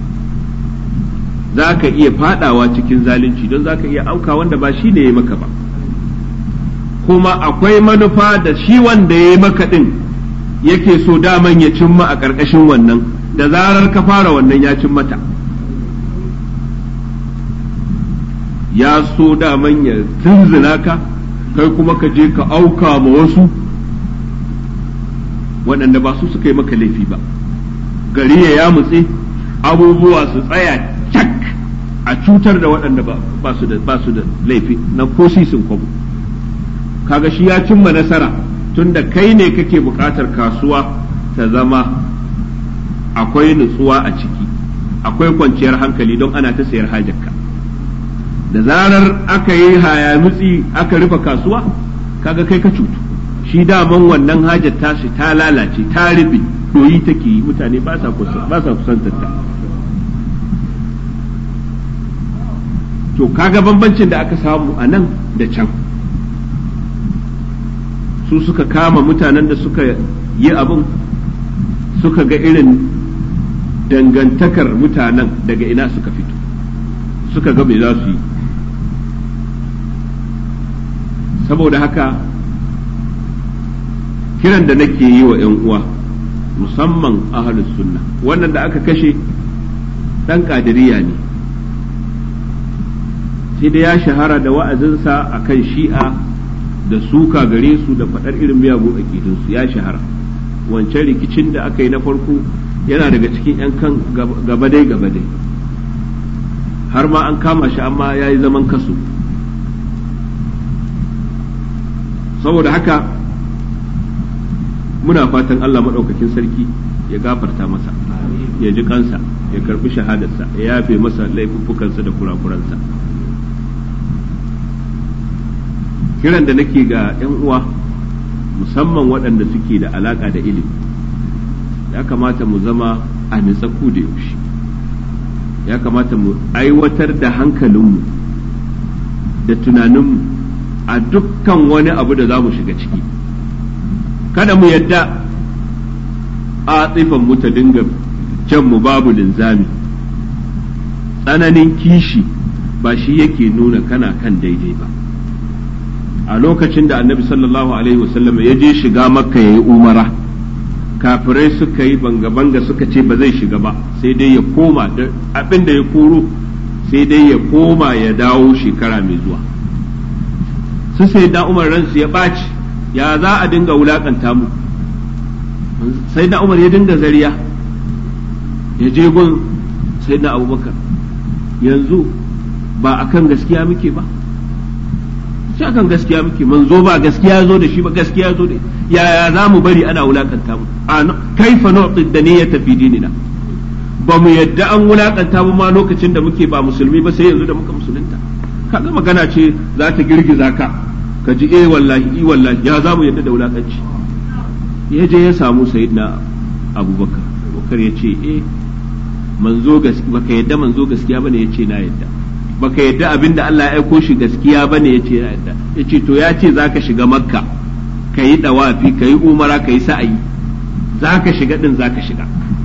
za ka iya fadawa cikin zalunci don za ka iya auka wanda ba shi ne ya maka ba kuma akwai manufa da shi wanda ya yi maka ɗin yake so daman ya cimma a ƙarƙashin wannan da zarar ka fara wannan ya cin mata ya so daman ya tunzina ka kai kuma ka je ka auka ma wasu waɗanda ba su suka yi maka laifi ba gari ya yamutse abubuwa su tsaya cak a cutar da waɗanda ba su da laifi na ko sisin kwabo kaga shi ya cimma nasara tunda kai ne kake buƙatar kasuwa ta zama akwai nutsuwa a ciki akwai kwanciyar hankali don ana ta sayar hajarka da zarar aka yi hayamutsi aka rufe kasuwa kaga kai ka cutu shi daman wannan hajar tashi ta lalace ta rufe doyi take yi mutane ba sa kusantar ta to kaga bambancin da aka samu a nan da can su suka kama mutanen da suka yi abin suka ga irin dangantakar mutanen daga ina suka fito suka ga me za su yi saboda haka kiran da nake yi wa 'yan uwa musamman ahalus sunna wannan da aka kashe ɗan ƙadiriya ne sai da ya shahara da wa'azinsa a kan shi'a da suka gare su da faɗar irin miyagun aƙidunsu ya shahara wancan rikicin da aka yi na farko yana daga cikin 'yan kan gabadai gabadai har ma an kama shi amma ya yi zaman kaso saboda haka muna fatan Allah maɗaukakin sarki ya gafarta masa ya ji kansa ya karbi shahadarsa ya yafe masa laifuffukansa da kurakuransa kiran da nake ga 'yan uwa musamman waɗanda suke da alaƙa da ilimi ya kamata mu zama a nitsaku da yaushe ya kamata mu aiwatar da hankalinmu da tunaninmu a dukkan wani abu da za mu shiga ciki kada mu yadda a tsifan mu ta dinga jan mu babu linzami tsananin kishi ba shi yake nuna kana kan daidai ba a lokacin da annabi sallallahu alaihi wasallam ya je shiga makka ya yi umara kafirai suka yi banga-banga suka ce ba zai shiga ba sai dai ya koma abin da ya koro sai dai ya koma ya dawo shekara mai zuwa su sai da umar ransu ya ɓaci ya za a dinga wulakanta mu sai na umar ya dinga zariya ya je gun sai na abubakar yanzu ba akan gaskiya muke ba shi akan gaskiya muke manzo ba gaskiya zo da shi ba gaskiya zo da yaya za mu bari ana wulakanta mu kaifa nu'ti daniyata fi dinina ba mu yadda an wulakanta mu ma lokacin da muke ba musulmi ba sai yanzu da muka musulunta kaga magana ce za ta girgiza ka ka ji eh wallahi i wallahi ya za mu yadda da wulakanci ya je ya samu sayyidina abubakar abubakar ya ce eh manzo gaskiya baka yadda manzo gaskiya bane ya ce na yadda baka yadda abinda Allah ya aiko shi gaskiya bane ya ce na yadda ya ce to ya ce zaka shiga makka ka yi dawafi ka yi umara ka yi sa'ayi zaka shiga din zaka shiga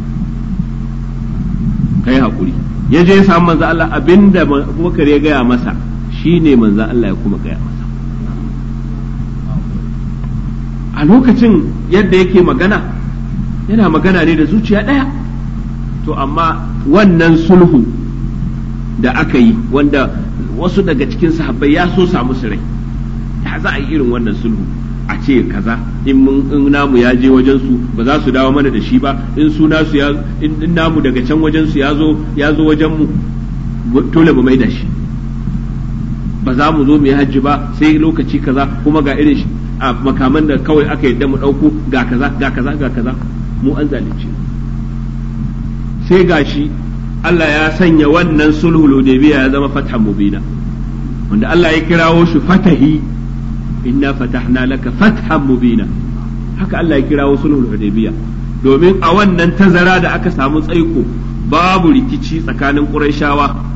ka yi haƙuri ya je ya samu manzo Allah abinda abubakar ya gaya masa shine manzo Allah ya kuma gaya masa a lokacin yadda yake magana yana magana ne da zuciya ɗaya to amma wannan sulhu da aka yi wanda wasu daga cikin sahabbai ya so samu su rai ya za a yi irin wannan sulhu a ce kaza in mun in namu ya je wajen su ba za su dawo mana da shi ba in su nasu ya in namu daga can wajen su ya zo ya zo wajen mu dole mu maida shi ba za mu zo mu yi hajji ba sai lokaci kaza kuma ga irin shi a makaman da kawai aka yadda mu ɗauko ga kaza ga kaza ga kaza mu an zalunce sai gashi Allah ya sanya wannan sulhul hudaybiya ya zama fathan mubina wanda Allah ya kirawo shi fatahi inna fatahna laka fathan mubina haka Allah ya kirawo sulhul hudaybiya domin a wannan tazara da aka samu tsaiko babu rikici tsakanin Qurayshawa